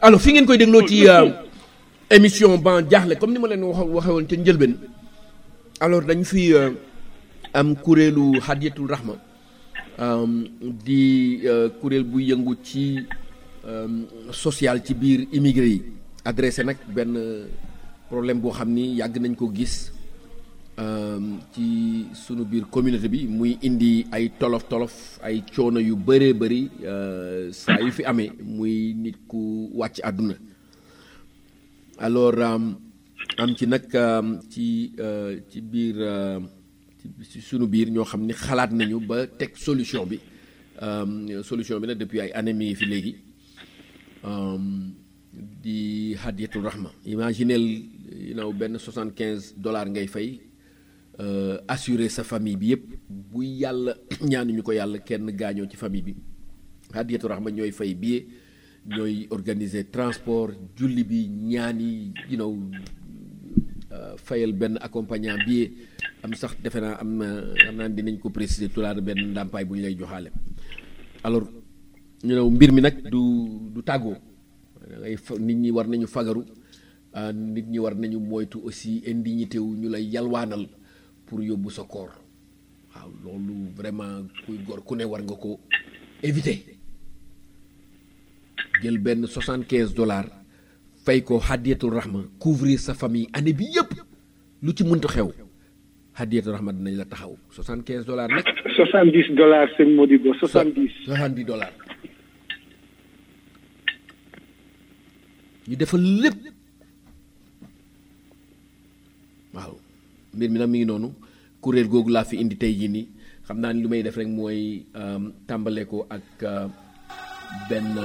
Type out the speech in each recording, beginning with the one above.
alors fi ngeen koy dégloo ci émission ban jaaxle comme ni ma leen wax waxe woon ca njëlbeen alors dañu fi am kuréelu hadiyatul rahma di kuréel bu yëngu ci social ci biir immigré yi adressé nag benn problème boo xam ni yàgg nañ ko gis ci sunu biir communauté bi muy indi ay tolof tolof ay coono yu bëree bëri saa yu fi amee muy nit ku wàcc àdduna alors am ci nag ci ci biir ci sunu biir ñoo xam ni xalaat nañu ba teg solution bi solution bi nag depuis ay années mi ngi fi léegi di hadiyatul rahma imaginel you know benn soixante quinze dollars ngay fay assurer sa famille bi yëpp bu yàlla ñaanuñu ko yàlla kenn gaañoo ci famille bi hadiyatul rahma ñooy fay billet ñooy organiser transport julli bi ñaan yi you know fayal benn accompagnant billet am sax defe naa am na xam naa dinañ ko préciser tulaar benn ndàmpaay bu ñu lay joxaale alors ñu know mbir mi nag du du tàggoo dangay nit ñi war nañu fagaru nit ñi war nañu moytu aussi indignité wu ñu lay yalwaanal pour yóbbu sa koor waaw loolu vraiment kuy gor ku ne war nga ko éviter jël benn soixante quinze dollars fay ko hadiyatul rahma couvrir sa famille année bi yëpp lu ci mënta xew hadiyatul rahma dinañ la taxaw soixante quinze dollars nag. soixante dix dollars sëñ Modibo soixante dix. soixante dix dollars. ñu defal lépp waaw mbir mi nag mi ngi noonu kuréel googu laa fi indi tey jii nii xam naa ni lu may def rek mooy tàmbale ko ak benn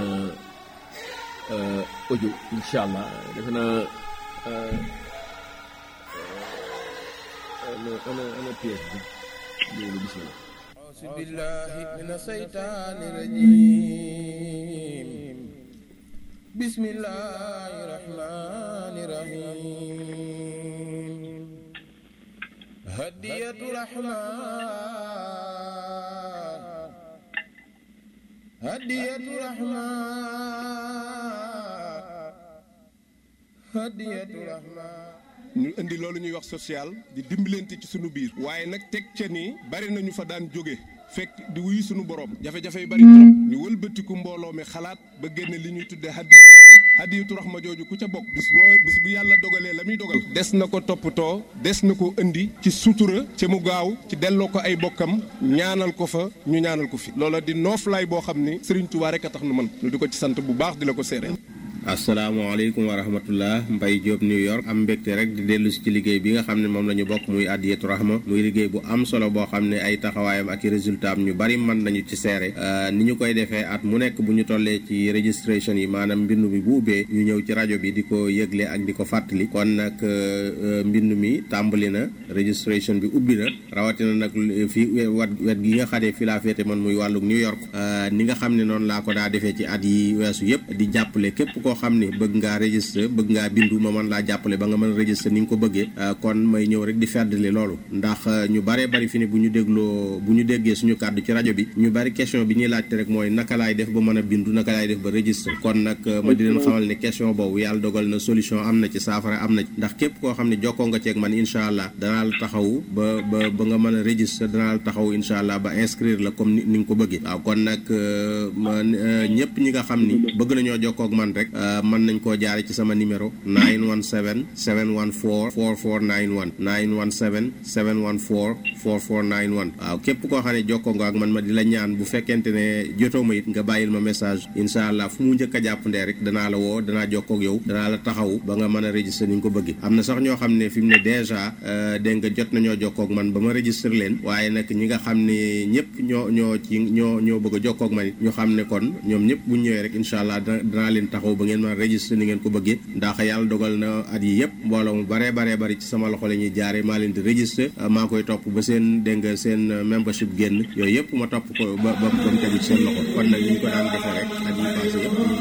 audio incha allah defe naa ana ana ana pièce bi loolu bismillah أعوذ بالله من الشيطان الرجيم بسم الله الرحمن الرحيم هدية الرحمن هدية الرحمن هدية الرحمن ñu indi loolu ñuy wax social di dimbalante ci sunu biir waaye nag teg ca ni bari nañu fa daan jóge fekk di wuyu sunu borom jafe-jafe yu bari trop ñu wëlbatiku mbooloo mi xalaat ba génne li ñuy tuddee hadiyatu rahma hadiyatu rahma jooju ku ca bokk bis boo bis bu yàlla dogalee la muy dogal des na ko toppatoo des na ko indi ci sutura ca mu gaaw ci delloo ko ay bokkam ñaanal ko fa ñu ñaanal ko fi loola di nooflaay boo xam ni Serigne Touba rek a tax nu mën ñu di ko ci sant bu baax di la ko seere asalaamaaleykum wa rahmatullah Mbaye Diop New York am mbégte rek di dellu si ci liggéey bi nga xam ne moom la ñu bokk muy Hadiyatu Rahma muy liggéey bu am solo boo xam ne ay taxawaayam ak i résultat am ñu bari mën nañu ci seere ni ñu koy defee at mu nekk bu ñu tollee ci registration yi maanaam mbindu mi bu ubbee ñu ñëw ci rajo bi di ko yëgle ak di ko fàttali kon nag mbindu mi tàmbali na registration bi ubbi na rawatina nag fi wat wet gi nga xadee fi laa féete man muy wàlluk New York ni nga xam ne noonu laa ko daa defee ci at yi weesu yëpp di jàppale képp koo xam ne bëgg ngaa registré bëgg ngaa bindu ma mën laa jàppale ba nga mën a registré ni nga ko bëggee kon may ñëw rek di feddali loolu ndax ñu baree bari fi ne bu ñu dégloo bu ñu déggee suñu kàddu ci rajo bi ñu bari question bi ñuy laajte rek mooy naka laay def ba mën a bindu naka laay def ba registré kon nag ma di leen xamal ne question boobu yàlla dogal na solution am na ci saafara am na ci ndax képp koo xam ne jokkoo nga ceeg man incha allah danaa la taxaw ba ba ba nga mën a registré danaa la taxaw incha allah ba inscrire la comme ni nga ko bëggee waaw kon nag ñëpp ñi nga xam ni bëgg nañoo jokkoo ak man rek mën nañ koo jaare ci sama numéro 917 714 4491 917 714 4491 waaw képp koo xam ne jokkoo nga ak man ma di la ñaan bu fekkente ne jotoo ma it nga bàyyil ma message incha allah fu mu njëkk a jàpp ndee rek danaa la woo danaa jokkoo ak yow danaa la taxaw ba nga mën a registré ni nga ko bëggee am na sax ñoo xam ne fi mu ne dèjà dégg nga jot nañoo jokkoo ak man ba ma registré leen waaye nag ñi nga xam ne ñëpp ñoo ñoo ci ñoo ñoo bëgg a jokkoo ak man it ñu xam ne kon ñoom ñëpp bu ñëwee rek incha allah danaa leen taxaw ba ngeen mën a registré ni ngeen ko bëggee ndax yàlla dogal na at yi yëpp mbooloo mu baree baree bari ci sama loxo la ñuy jaare maa leen di registré maa koy topp ba seen dégg nga seen membership génn yooyu yëpp ma topp ko ba ba ba mu tegu ci seen loxo kon nag ñu ñu ko daan defee rek at yi passé yëpp ñu koy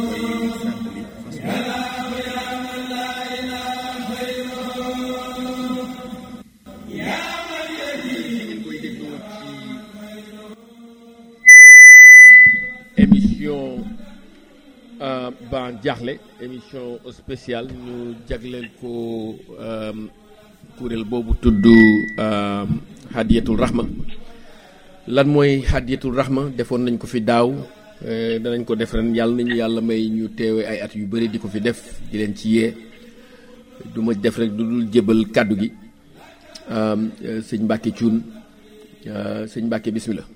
émission ban jaaxle émission spéciale ñu jagleel ko kuréel boobu tudd hadiyatul rahma lan mooy hadiyatul rahma defoon nañ ko fi daaw danañ ko def ren yàlla nañu yàlla may ñu teewe ay at yu bëri di ko fi def di leen ci yee du ma def rek du dul jébal kàddu gi sëñ Mbàkke Cuun sëñ Mbàkke bismillah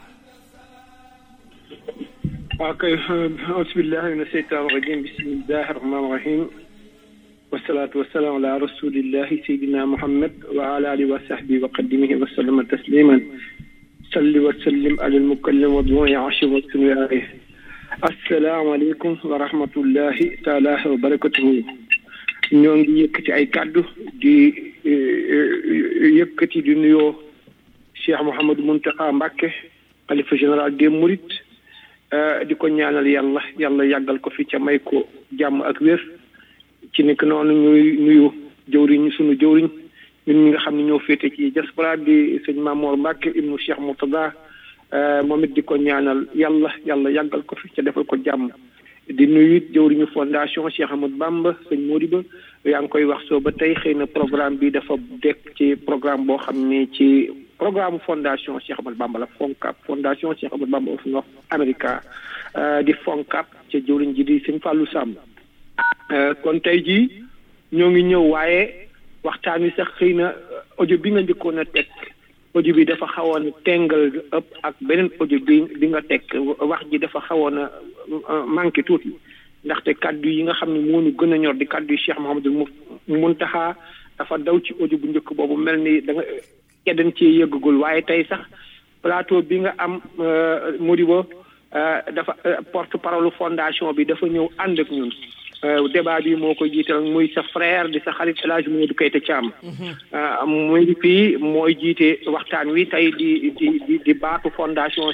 waaw kay ausbillahi min asheytan rajim bismillahi rahmani rahim wasalaatu wasalaam ala rasulillahi sayidina muhammad wa ala alihi wa sahbihi wa qadimihi wa sallama tasliman salli wa sallim ala almukallim wa du'i ashim wa sunu alayh asalaamaaleykum wa rahmatullahi taala wa barakatuhu ñoo ngi yëkkati ay kàddu di yëkkati di nuyoo Cheikh Mouhamadou Mountakha Mbacké xalifa général des Mourides di ko ñaanal yàlla yàlla yàggal ko fi ca may ko jàmm ak wér ci nekk noonu ñuy nuyu jëwriñ sunu jëwriñ ñun ñi nga xam ne ñoo féete ci diaspora di sëñ Mamour Mbacke ibnu Cheikh Mourtada moom it di ko ñaanal yàlla yàlla yàggal ko fi ca defal ko jàmm di nuyu it jëwriñu fondation Cheikh Ahmadou Bamba sëñ Modiba yaa ngi koy wax soo ba tey xëy na programme bi dafa dekk ci programme boo xam ne ci programme fondation Cheikh Ahmadou Bamba la FONCAB fondation Cheikh Ahmadou Bamba of North America di FONCAB ca jëwriñ ji di sëñ Fallou Samb kon tey jii ñoo ngi ñëw waaye waxtaan wi sax xëy na audio bi nga njëkkoon a teg audio bi dafa xawoon a tengal ëpp ak beneen audio bi bi nga teg wax ji dafa xawoon a manqué tuuti ndaxte kaddu yi nga xam ne moo ñu gën a ñor di kaddu yi Cheikh Mouhamadou Mountakha dafa daw ci audio bu njëkk boobu mel ni da nga keddan ci yëggagul waaye tey sax plateau bi nga am Modibo dafa porte parole fondation bi dafa ñëw ànd ak ñun débat bi moo ko jiital muy sa frère di sa xarit El Hadj Modou Keita Thiam muy fii mooy jiite waxtaan wi tey di di di di baatu fondation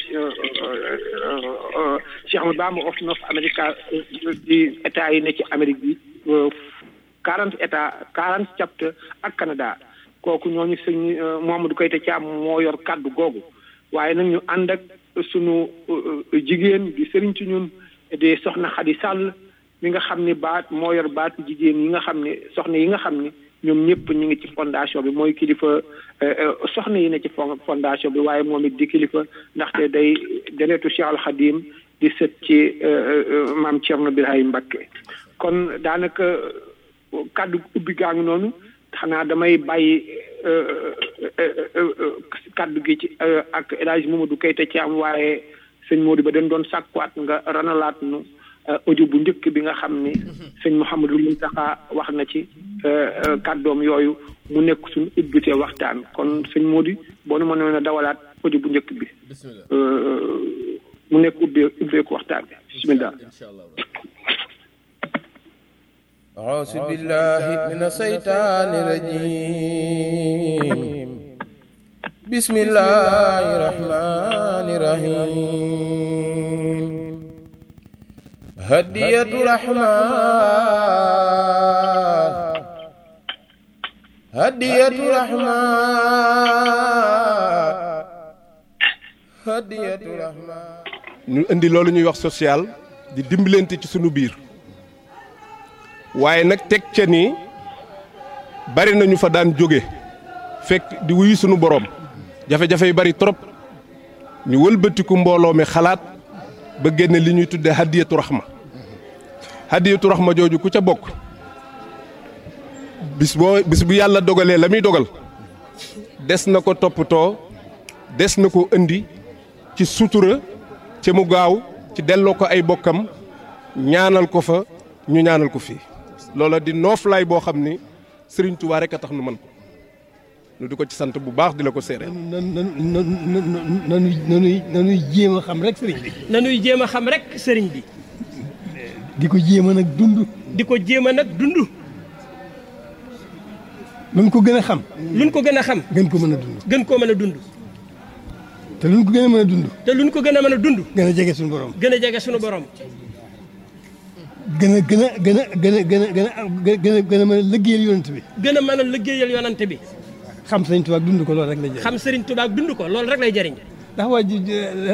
Cheikh Ahmadou Bamba of North America di état yi ne ci Amérique bi quarante état quarante chapter ak Canada kooku ñooñu sëñ Mouhamadou Keita Thiam moo yor kàddu googu waaye nag ñu ànd ak sunu jigéen di sëriñ ci ñun di soxna Xadi Sàll mi nga xam ni baat moo yor baatu jigéen yi nga xam ne soxna yi nga xam ni ñoom ñëpp ñu ngi ci fondation bi mooy kilifa soxna yi ne ci fondation bi waaye moom it di kilifa ndaxte day deretu Cheikh Al Khadim di sët ci maam Thierno Birahim Mbacké kon daanaka kàddu ubbi gaa ngi noonu xanaa damay bàyyi kàddu gi ci ak El Hadj Mamadou Keita ci am waaye sëñ Modou ba dañ doon sàkkuwaat nga ranalaat nu audio bu njëkk bi nga xam ni sëñ Mouhamadou Mountakha wax na ci kàddoom yooyu mu nekk suñu ubbite waxtaan kon sëñ Modou boo nu mënoon a dawalaat audio bu njëkk bi mu nekk ubbee ubbeeku waxtaan bi bismillah أعوذ بالله من الشيطان الرجيم بسم الله الرحمن الرحيم هدية الرحمن هدية الرحمن هدية الرحمن ñu indi loolu ñuy wax social di dimbalante ci sunu biir waaye nag teg ca ni bari nañu fa daan jóge fekk di wuyu sunu borom jafe-jafe yi bari trop ñu wëlbatiku mbooloo mi xalaat ba génne li ñuy tudde hadiyatu rahma hadiyatu rahma jooju ku ca bokk bis boo bis bu yàlla dogalee la muy dogal des na ko toppatoo des na ko indi ci sutura ca mu gaaw ci delloo ko ay bokkam ñaanal ko fa ñu ñaanal ko fii loola di nooflaay boo xam ni Sëriñ Tuubaa rek a tax nu mën ko nu di ko ci sant bu baax di la ko seere nan nan nan nanuy nanuy nanuy jéem a xam rek sëriñ bi. nanuy jéem a xam rek sëriñ bi di ko jéem a nag dund. di ko jéem a nag dund luñ ko gën a xam. luñ ko gën a xam gën ko mën a dund. gën koo mën a dund te luñ ko gën a mën a dund. te luñ ko gën a mën a dund gën a jege suñu borom. gën a jege sunu borom gën a gën a gën a gën a gën a gën a gën a gën a mën a liggéeyal yonent bi. gën a mën a liggéeyal yonante bi xam Sëriñ Tuubaa dund ko loolu rek la jëriñ. xam sëriñ Tuubaa dund ko loolu rek lay jëriñ ndax waa ji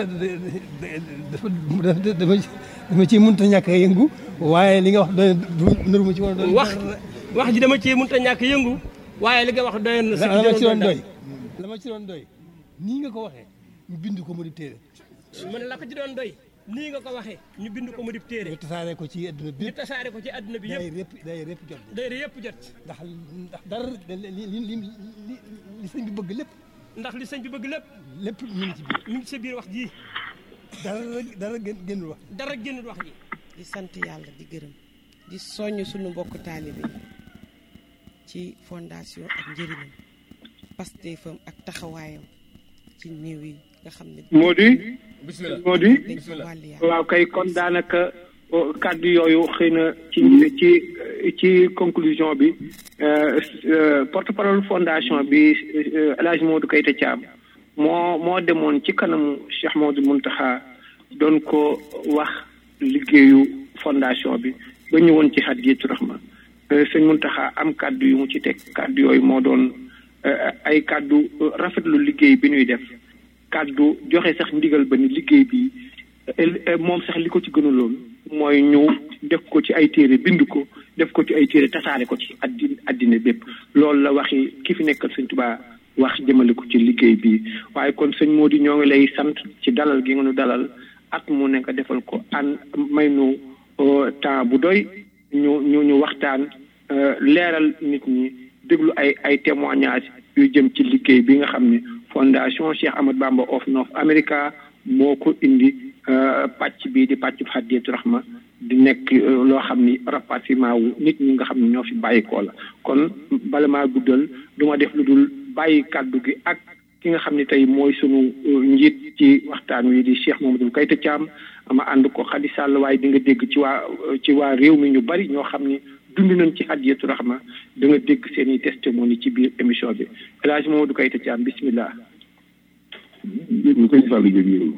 dafa dafa dama ci mënut a ñàkk a yëngu waaye li nga wax doy nëru ma ci woon doy wax wax ji dama cee mënut a ñàkk yëngu waaye li nga wax doy na la ma ci doon doy la ma ci doon doy nii nga ko waxee ñu bind ko mu di téere ma ne la ko ci doon doy nii nga ko waxee ñu bind ko mu di téere ñu tasaare ko ci adduna bi ñu tasaare ko ci adduna bi day yëpp répp day répp jot day yëpp jot ndax ndax dara li li li li li sëñ bi bëgg lépp ndax li sëñ bi bëgg lépp lépp ñu ngi ci biir mi ngi sa biir wax ji dara dara gën gënul wax dara génnul wax ji di sant yàlla di gërëm di soññ suñu mbokk taalibe yi ci fondation ak njëriñam pastéefam ak taxawaayam ci néew yi nga xam ne moo di bismillah moo di dañ ko wàll yàlla waaw kay kon daanaka oh, kàddu yooyu xëy na ci ci ci conclusion bi porte parole fondation bi euh, El Hadj Modou Keita Thiam moo moo demoon ci kanamu Cheikh Modou Mountakha doon ko wax liggéeyu fondation bi ba ñëwoon ci Hadiyatu Rahma Euh, sëñ Mountakha am kàddu yu mu ci teg kàddu yooyu moo doon euh, ay kàddu euh, rafetlu liggéey bi ñuy def kàddu joxe sax ndigal ba ni liggéey bi euh, moom sax li ko ci gënaloon mooy ñu def ko ci ay téere bind ko def ko ci ay téere tasaare ko ci addi addina bépp loolu la waxi ki fi nekkal sëñ Tuubaa wax jëmale ko ci liggéey bi waaye kon sëñ Mody ñoo ngi lay sant ci dalal gi nga nu dalal at mu nekk defal ko an may nu euh, temps bu doy ñu ñu ñu waxtaan euh, leeral nit ñi déglu ay ay témoignages yu jëm ci liggéey bi nga xam ne fondation Cheikh Ahmad Bamba of North America moo ko indi euh, pàcc bii di pàcc Hadiyatu Rahma di nekk euh, loo xam ni rapatriement wu nit ñi nga xam ne ñoo fi bàyyikoo la kon bala maa guddal du ma def lu dul bàyyi kàddu gi ak ki nga xam ne tey mooy sunu euh, njiit ci waxtaan wi di Cheikh Mamadou Keita Thiam ama ànd ko Khady Sall waaye di nga dégg ci waa ci waa réew mi ñu bari ñoo xam ni dund nañ ci Hadiyatu Rahma da nga dégg seen i testimony ci biir émission bi El Hadj Mamadou Keita Thiam bismillah sëñ Fallou Diop yéen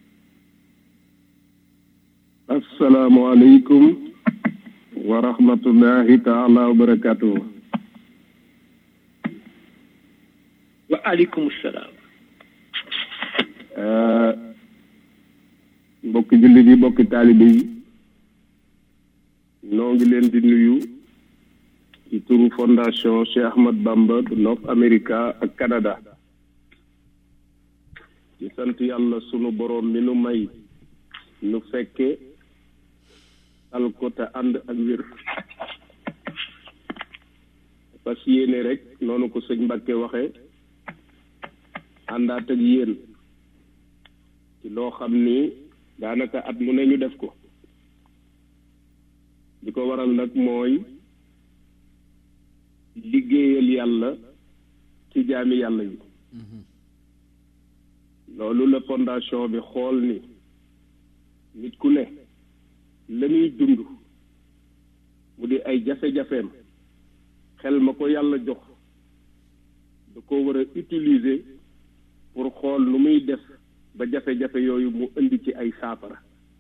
asalaamaaleykum wa rahmatullahi taala wa barakatuh wa aleykum salaam mbokki jullit yi mbokki taalibe yi noo ngi leen di nuyu ci turu fondation Cheikh Ahmad Bamba de North America ak Canada ci sant yàlla sunu boroom mi nu may nu fekke al ko te ànd ak wér parce que yéene rek noonu ko sëñ Mbàkke waxe àndaat ak yéen ci loo xam ni daanaka at mu ne ñu def ko li ko waral nag mooy liggéeyal yàlla ci jaami yàlla yi loolu la fondation bi xool ni nit ku ne la muy dund mu di ay jafe-jafeem xel ma ko yàlla jox da ko war a utiliser pour xool nu muy def ba jafe-jafe yooyu mu indi ci ay saafara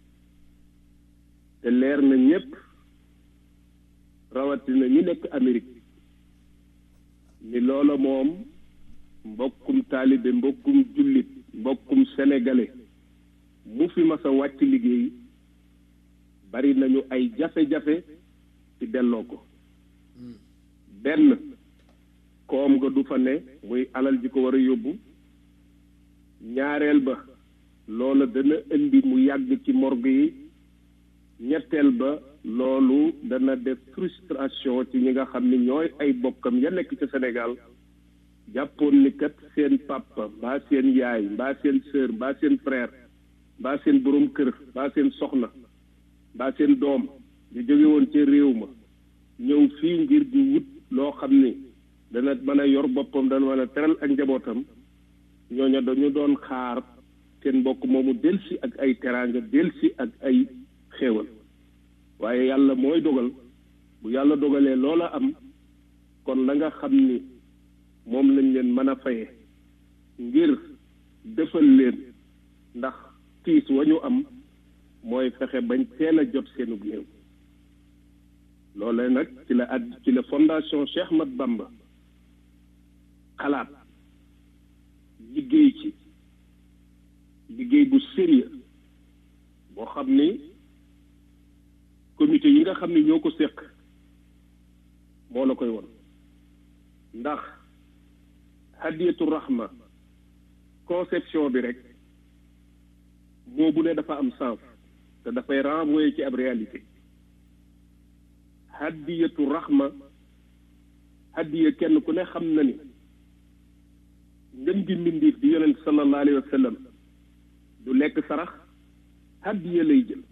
te leer na ñépp rawatina ñi nekk Amérique ni loola moom mbokkum taalibe mbokkum jullit mbokkum sénégalais mu fi mas a wàcc liggéey bari nañu ay jafe-jafe ci delloo ko benn koom nga du fa ne muy alal ji ko war a yóbbu ñaareel ba loola dana indi mu yàgg ci morgue yi ñetteel ba loolu dana def frustration ci ñi nga xam ni ñooy ay bokkam ya nekk ca Sénégal jàppoon ni kat seen papa mbaa seen yaay mbaa seen sœur mbaa seen frère mbaa seen borom kër mbaa seen soxna mbaa seen doom di jóge woon ca réew ma ñëw fii ngir di wut loo xam ni dana mën a yor boppam dana mën a teral ak njabootam ñooña dañu doon xaar seen mbokk moomu delsi ak ay teraanga delsi ak ay xéewal waaye yàlla mooy dogal bu yàlla dogalee loola am kon la nga xam ni moom lañ leen mën a faye ngir defal leen ndax tiis wa ñu am mooy fexe bañ teel a jot seenug néew loolee nag ci la ad ci la fondation Cheikh Ahmad Bamba xalaat liggéey ci liggéey bu sérieux boo xam ni comité yi nga xam ni ñoo ko séq moo la koy won ndax hadiyatu rahma conception bi rek moo bu ne dafa am sens te dafay renvoyer ci ab réalité hadiyatu rahma hadiya kenn ku ne xam na ni ngën gi mbindiif di yonent sallallahu alayhi wa sallam du lekk sarax hadiya lay jël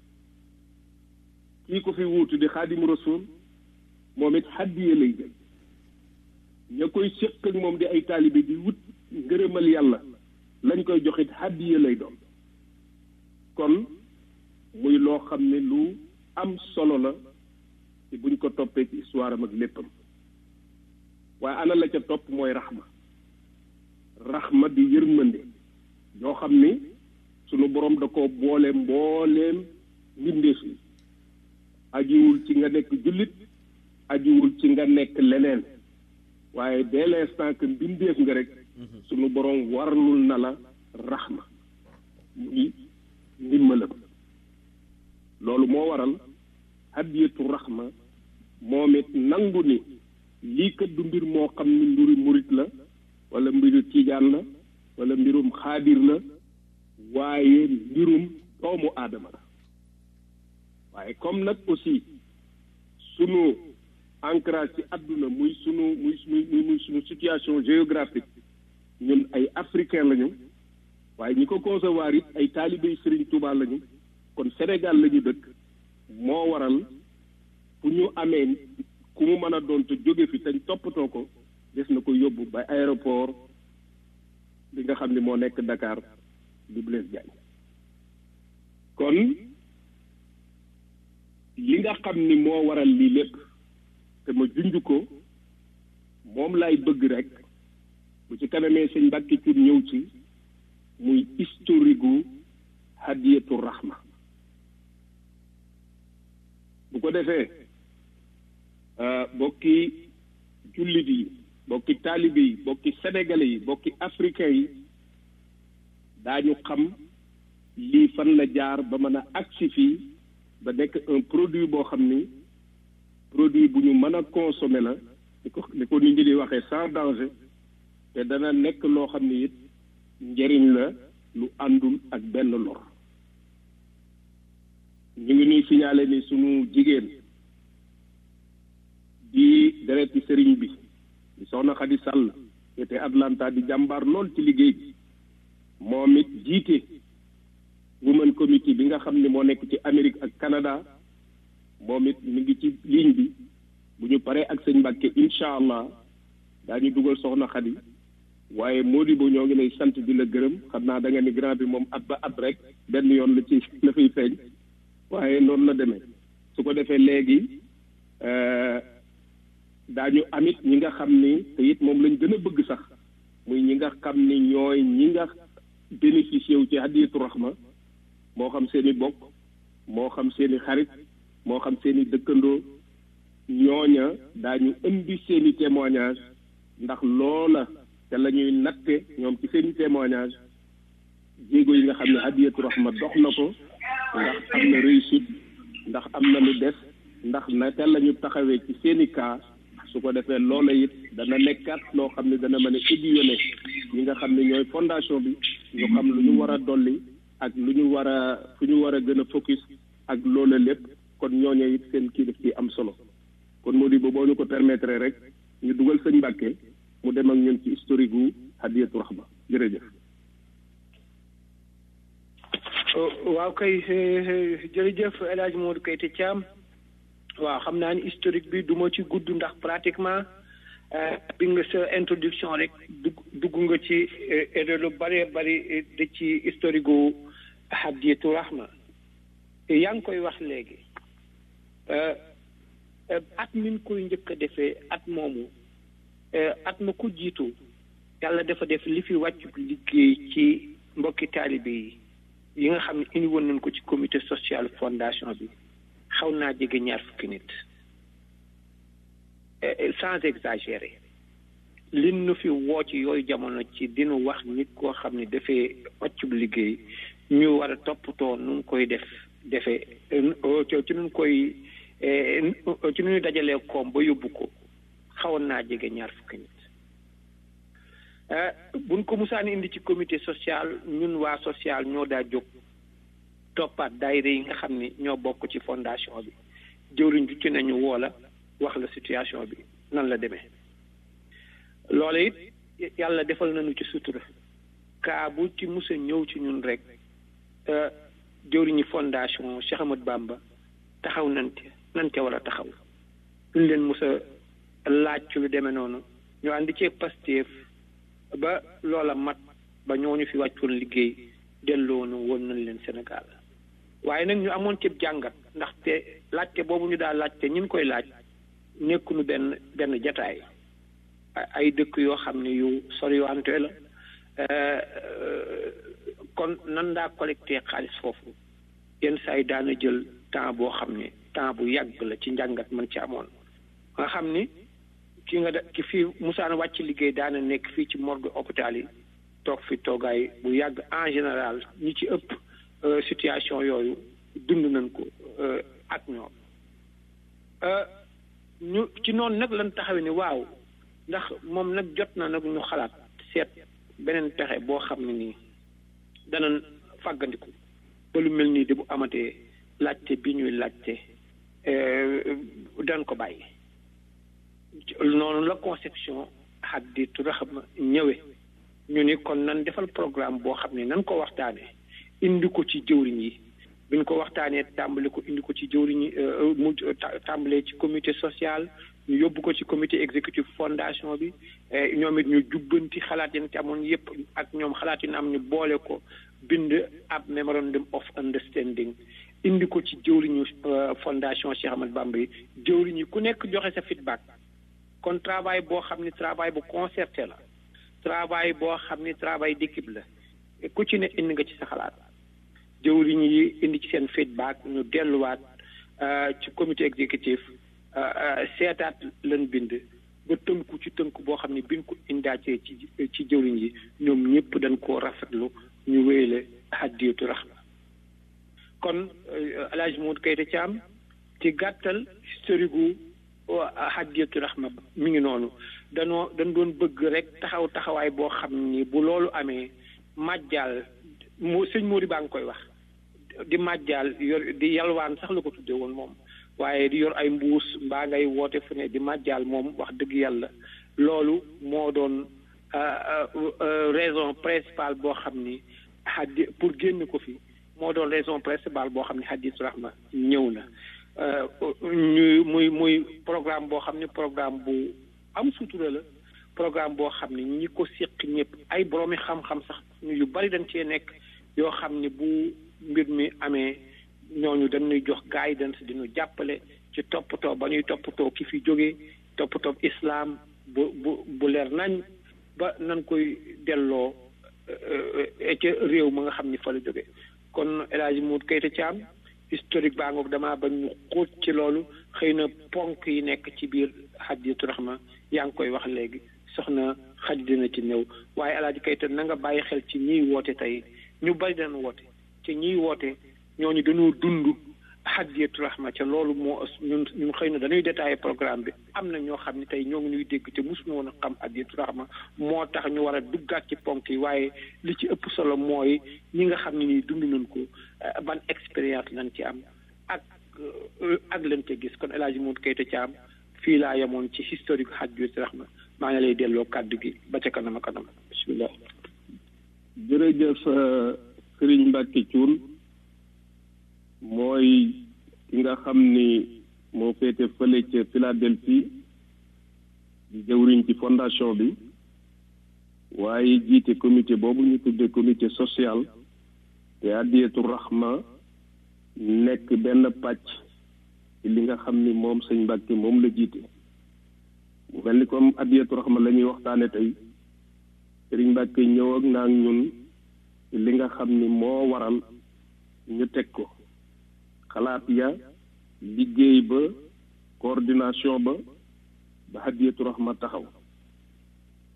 kii ko fi wuutu di xaadimu rasul moom it hadiya lay jël ña koy séq ak moom di ay taalibe di wut ngërëmal yàlla lañ koy joxit hadiya lay doon kon muy loo xam ne lu am solo la ci buñ ko toppee ci histoire am ak léppam waaye ana la ca topp mooy raxma raxma di yërmande yoo xam ni sunu borom da ko boole mbooleem mbindeef yi ajiwul ci nga nekk jullit ajiwul ci nga nekk leneen waaye dès l'instant que mbindeef nga rek sunu borom warlul na la raxma muy ndimbalam loolu moo waral hadiyatu raxma moom it nangu ni lii kat du mbir moo xam ni mbiru murit la wala mbiru tiijaan la wala mbirum xaadir la waaye mbirum doomu aadama la waaye comme nag aussi sunu ancrage ci àdduna muy sunu muy muy muy sunu situation géographique ñun ay africain lañu waaye ñi ko concevoir it ay taalibey Serigne Touba lañu kon Sénégal lañu dëkk moo waral fu ñu amee ku mu mën a doon te jóge fi te toppatoo ko des na ko yóbbu ba aéroport bi nga xam ne moo nekk Dakar di Blaise Diagne kon li nga xam ni moo waral lii lépp te ma junj ko moom laay bëgg rek bu ci kanamee sëñ Mbàkke Cuun ñëw ci muy historique gu hadiyatu rahma bu ko defee bokki jullit yi bokki taalibe yi bokki sénégalais yi bokki africain yi daañu xam lii fan la jaar ba mën a agsi fii ba nekk un produit boo xam ni produit bu ñu mën a consommer la ni ko ni ko nit ñi di waxee sans danger te dana nekk loo xam ni it njëriñ la lu àndul ak benn lor ñu ngi nuy signalé ni sunu jigéen di dereti sëriñ bi di soxna Xadi Sàll te Atlanta di jàmbaar lool ci liggéey bi moom it jiite women committee bi nga xam ne moo nekk ci Amérique ak Canada moom it mi ngi ci ligne bi bu ñu paree ak sëñ Mbàkke incha allah daañu dugal soxna Xadi waaye Modibo ñoo ngi lay sant di la gërëm xam naa da nga ni grand bi moom at ba at rek benn yoon la ci la fay feeñ waaye noonu la demee su ko defee léegi daañu amit ñi nga xam ni te it moom lañ gën a bëgg sax muy ñi nga xam ni ñooy ñi nga bénéficié wu ci hadiyatu rahma moo xam seen i bokk moo xam seen i xarit moo xam seen i dëkkandoo ñooña daañu indi seen i témoignage ndax loola te la ñuy natte ñoom ci seen i témoignage jéego yi nga xam ne hadiyatu rahma dox na ko ndax am na réussite ndax am na lu des ndax naka la ñu taxawee ci seen i cas su ko defee loola it dana nekkaat loo xam ne dana mën a aiguillonné ñi nga xam ne ñooy fondation bi ñu xam lu ñu war a dolli ak lu ñu war a fu ñu war a gën a focus ak loola lépp kon ñooñu it seen kii def ci am solo kon moo di ba boo ñu ko permettre rek ñu dugal sëñ Mbàkke mu dem ak ñun ci historique gu hadiyatu rahma jërëjëf. waaw kay jërëjëf El Hadj Modou Keita Thiam waaw xam naa ni historique bi du ma ci gudd ndax pratiquement bi nga sa introduction rek dugg dugg nga ci lu bëree bëri da ci historique gu hadiyatu rahma yaa ngi koy wax léegi at min koy njëkk a defee at moomu at ma ko jiitu yàlla dafa def li fi wàccu liggéey ci mbokki taalibe yi yi nga xam ne indi woon nañ ko ci comité social fondation bi xaw naa jege ñaar fukki nit sans exagérer lin nu fi woo ci yooyu jamono ci dinu wax nit koo xam ne dafee occub liggéey ñu war a toppatoo nu mu koy def defee ci nu koy ci nu ñu dajalee koom ba yóbbu ko xawoon naa jege ñaar fukki nit buñ ko musaan indi ci comité social ñun waa social ñoo daa jóg toppaat daayira yi nga xam ni ñoo bokk ci fondation bi jëwriñ ju ci nañu woo la wax la situation bi nan la demee loola it yàlla defal nañu ci sutura kaa bu ci musa ñëw ci ñun rek jëwriñi fondation Cheikh Ahmad Bamba taxaw nante nante war a taxaw duñ leen musa laaj ci lu demee noonu ñu àndi cee Pastef ba loola mat ba ñooñu fi wàccoon liggéey delloonu woon nañ leen Sénégal waaye nag ñu amoon ci jàngat ndaxte laajte boobu ñu daal laajte ñin koy laaj nekkunu benn benn jataay ay dëkk yoo xam ne yu soriwante la kon nan daa collecté xaalis foofu yenn saa yi daana jël temps boo xam ne temps bu yàgg la ci njàngat man ci amoon nga xam ni ki nga da ki fii musaana wàcc liggéey daana nekk fii ci morgue hôpital yi toog fi toogaay bu yàgg en général ñi ci ëpp situation yooyu dund nañ ko ak ñoom ñu ci noonu nag lan taxawee ni waaw ndax moom nag jot na nag ñu xalaat seet beneen pexe boo xam ne nii danañ fàggandiku ba lu mel nii de bu amatee laajte bi ñuy laajte dañ ko bàyyi noonu la conception Hadiyatu Rahma ñëwee ñu ni kon nan defal programme boo xam ne nan ko waxtaanee indi ko ci jëwriñ yi biñ ko waxtaanee tàmbali ko indi ko ci jëwriñ yi mu tàmbalee ci comité social ñu yóbbu ko ci comité exécutif fondation bi ñoom it ñu jubbanti xalaat yi ci amoon yépp ak ñoom xalaat yi na am ñu boole ko bind ab memorandum of understanding indi ko ci jëwriñu fondation Cheikh Ahmad Bamba yi jëwriñ yi ku nekk joxe sa feedback kon travail boo xam ni travail bu concerté la travail boo xam ni travail d'équipe la ku ci ne indi nga ci sa xalaat jëwriñ yi indi ci seen feedback ñu delluwaat ci comité exécutif seetaat lan bind ba tënku ci tënk boo xam ne biñ ko indaacee ci ci jëwriñ yi ñoom ñëpp dañ koo rafetlu ñu wéyale Hadiyatu Rahma kon El Hadj Modou Keita Thiam ci gàttal historique gu Hadiyatu Rahma mi ngi noonu danoo dañ doon bëgg rek taxaw taxawaay boo xam ni bu loolu amee màjjaal mu sëñ Mori baa ngi koy wax di màjjaal yor di yalwaan sax la ko tudde woon moom waaye di yor ay mbuus mbaa ngay woote fu ne di màjjaal moom wax dëgg yàlla loolu moo doon raison principale boo xam ni hadi pour génn ko fi moo doon raison principale boo xam ne Hadiyatu Rahma ñëw na ñu muy muy programme boo xam ne programme bu am sutura la programme boo xam ne ñi ko séq ñëpp ay boroomi xam-xam sax ñu yu bari dañ cee nekk yoo xam ne bu mbir mi amee ñooñu dañuy jox guidance di ñu jàppale ci toppatoo ba ñuy toppatoo ki fi jógee toppatoo islam bu bu bu leer nañ ba nan koy delloo ca réew ma nga xam ni fa la jógee kon El Hadj Modou Keita Thiam historique baa ngoog damaa bañ ñu xóot ci loolu xëy na ponk yi nekk ci biir Hadiyatu Rahma yaa ngi koy wax léegi soxna xaj dina ci ñëw waaye El Hadj Keita na nga bàyyi xel ci ñiy woote tey ñu bari dañ woote ci ñiy woote ñooñu dañoo dund Hadiyatu Rahma ca loolu moo ñun ñun xëy na dañuy détaillé programme bi am na ñoo xam ne tey ñoo ngi ñuy dégg te mosuñu woon a xam Hadiyatu Rahma moo tax ñu war a duggaat ci ponk yi waaye li ci ëpp solo mooy ñi nga xam ne nii dund nañ ko ban expérience lañ ci am ak ak lañ ca gis kon El Hadj Modou Keita Thiam fii laa yemoon ci historique Hadiyatu Rahma maa ngi lay delloo kàddu gi ba ca kanam a kanam bisimilah. jërëjëf Serigne Mbacke Thioune mooy ki nga xam ni moo féete fële ca Philadelphie di jëwriñ ci fondation bi waaye jiite comité boobu ñu tuddee comité social te Hadiyatu Rahma nekk benn pàcc ci li nga xam ni moom sëñ Mbàkke moom la jiite mu mel ni comme Hadiyatu Rahma la ñuy waxtaane tey sëriñ Mbàkke ñëw ak naa ñun ci li nga xam ni moo waral ñu teg ko xalaat ya liggéey ba coordination ba ba Hadiyatu Rahma taxaw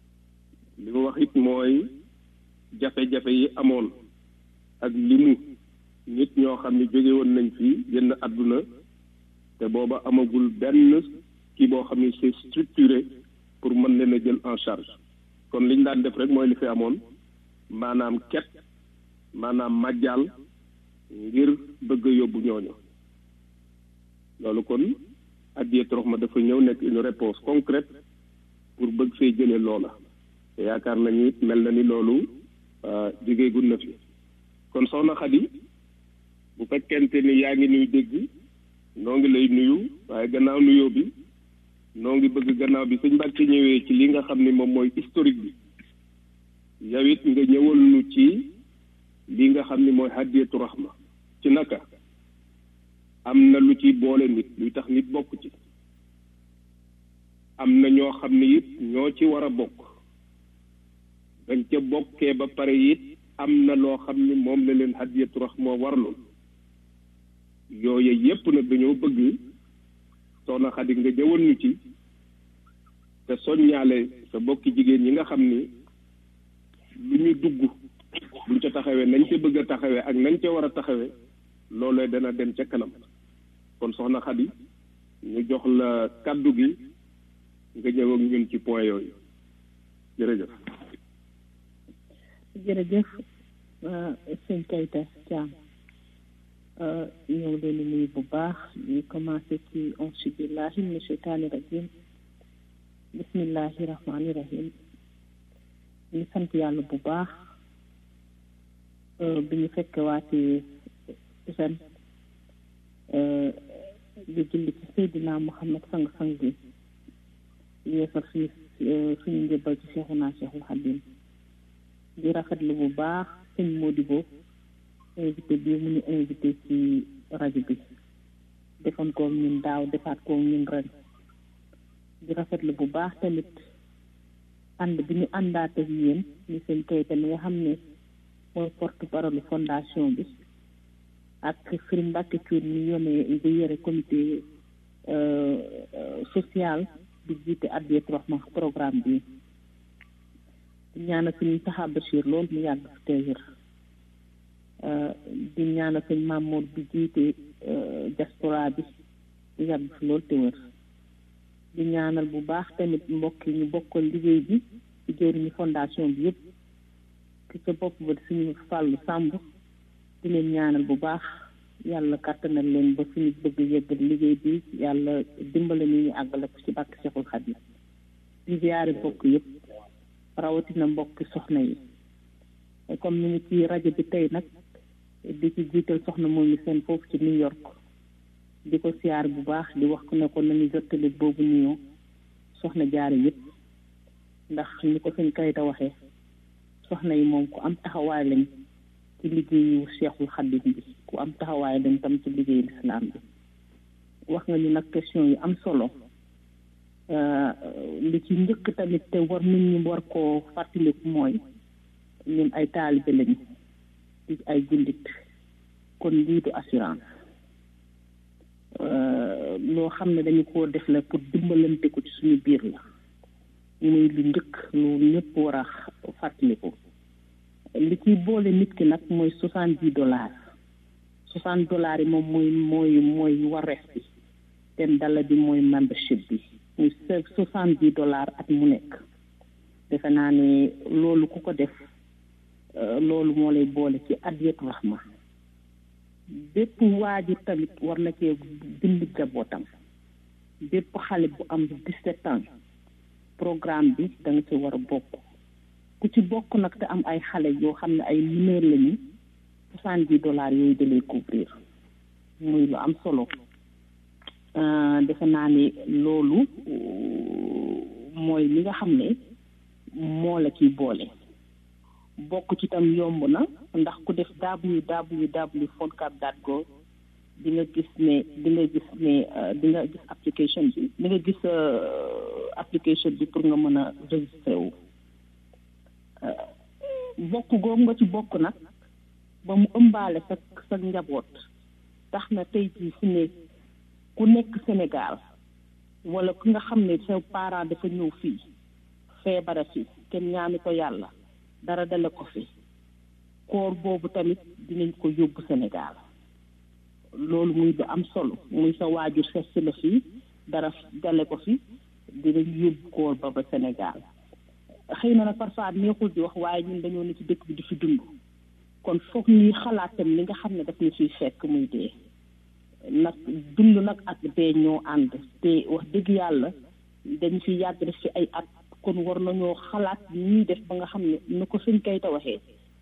li mu wax it mooy jafe-jafe yi amoon ak limu nit ñoo xam ne jóge woon nañ fi génn àdduna te booba amagul benn kii boo xam ne c'est structuré pour mën leen a jël en charge kon liñ daan def rek mooy li fi amoon maanaam ket maanaam màjjaal ngir bëgg a yóbbu ñooñu loolu kon addiyee ma dafa ñëw nekk une réponse concrète pour bëgg fee jëlee loola te yaakaar nañu it mel na ni loolu jógeegul na fi kon soxna Xadi bu fekkente ni yaa ngi nuy dégg noo ngi lay nuyu waaye gannaaw nuyoo bi noo ngi bëgg gannaaw bi sëñ Mbàkke ñëwee ci li nga xam ni moom mooy historique bi yow it nga ñëwal nu ci li nga xam ni mooy hadiyatu rahma ci naka am na lu ci boole nit luy tax nit bokk ci am na ñoo xam ni it ñoo ci war a bokk dañ ca bokkee ba pare it am na loo xam ni moom la leen hadiyatu rahma warloon yooyu yépp nag dañoo bëgg soxna Xadi nga ñëwal ñu ci te soññaale sa bokki jigéen ñi nga xam ni lu ñu dugg buñ ca taxawee nañ ca bëgg a taxawee ak nañ ca war a taxawee loolee dana dem ca kanam kon soxna Xadi ñu jox la kàddu gi nga ñëw ak ñun ci point yooyu jërëjëf jërëjëf sëñ Kayta Thiam ñëw leen nuyu bu baax ñu commencé ci auzu billahi mina sheytaani rajim bismillahi rahmaani rahim ñu sant yàlla bu baax bi ñu fekk waati ren di julli ci Seydina Muhammad sang-sang bi yeesal suñu suñu njëbbal ci Cheikhuna Cheikhul Xadim di rafetlu bu baax sëñ Modibo invité bi mu ñu invité ci rajo bi defoon ko ñun daaw defaat ko ñun ren di rafetlu bu baax tamit ànd bi ñu àndaat ak yéen ni seen kayita mi nga xam ne mooy porte parole fondation bi ak Serigne Mbacke Thioune mi yone di yore comité social di jiite Hadiyatu Rahma programme bi di ñaanal suñu Taha Bachir lool mu yàgg fi teewir di ñaanal sëñ Mamour bi jiite diaspora bi di yàgg fi lool te wër di ñaanal bu baax tamit mbokk yi ñu bokkal liggéey bi ci jëriñu fondation bi yëpp ki sa bopp ba suñu fàllu sàmb di leen ñaanal bu baax yàlla kàttanal leen ba suñu bëgg yeggal liggéey bi yàlla dimbale ni ñu àggale ko ci bàkk Seexul Xadiim di ziyaare mbokk yëpp rawatina mbokki soxna yi comme ni ngi ci rajo bi tey nag di ci jiital soxna moom mi seen foofu ci New York di ko siyaar bu baax di wax ko ne ko nañu jottali boobu nuyoo soxna jaare yëpp ndax ni ko sëñ Kayta waxee soxna yi moom ku am taxawaay lañ ci liggéeyu Seexul Xadim bi ku am taxawaay lañ tam ci liggéeyu lislaam bi wax nga ñu nag question yu am solo li ci njëkk tamit te war nit ñi war koo fàttaliku mooy ñun ay taalibe lañu di ay jullit kon lii du assurance loo xam ne dañu koo def la pour dimbalante ko ci suñu biir la muy lu njëkk lu ñëpp war a fàttaliku li ciy boole nit ki nag mooy soixante dix dollars soixante dollars yi moom mooy mooy mooy wareef bi ten dala bi mooy membership bi muy soixante dix dollars at mu nekk defe naa ne loolu ku ko def loolu moo lay boole ci Hadiyatu Rahma bépp waajur tamit war na cee bind jabootam bépp xale bu am dix-sept ans programme bi da nga ci war a bokk ku ci bokk nag te am ay xale yoo xam ne ay mineur lañu soixante-dix dollars yooyu da lay couvrir muy lu am solo defe naa ne loolu mooy li nga xam ne moo la ciy boole bokk ci tam yomb na ndax ku def www foncab dot gov di nga gis ne di nga gis ne di nga gis application bi di nga gis application bi pour nga mën a registré wu bokk googu nga ci bokk nag ba mu ëmbaale sa sa njaboot tax na tey jii fi ne ku nekk Sénégal wala ku nga xam ne sa parent dafa ñëw fii feebara fii kenn ñaanu ko yàlla dara dale ko fi koor boobu tamit dinañ ko yóbbu Sénégal loolu muy du am solo muy sa waajur ses si la fii dara dale ko fi dinañ yóbbu koor ba ba Sénégal xëy na nag parfois neexul di wax waaye ñun dañoo ne ci dëkk bi di fi dund kon foog ñuy xalaatam li nga xam ne daf ñu fiy fekk muy dee nag dund nag ak dee ñoo ànd te wax dëgg yàlla dañu fi yàgg def fi ay at kon war nañoo xalaat ñuy def ba nga xam ne nu ko suñ kay ta waxee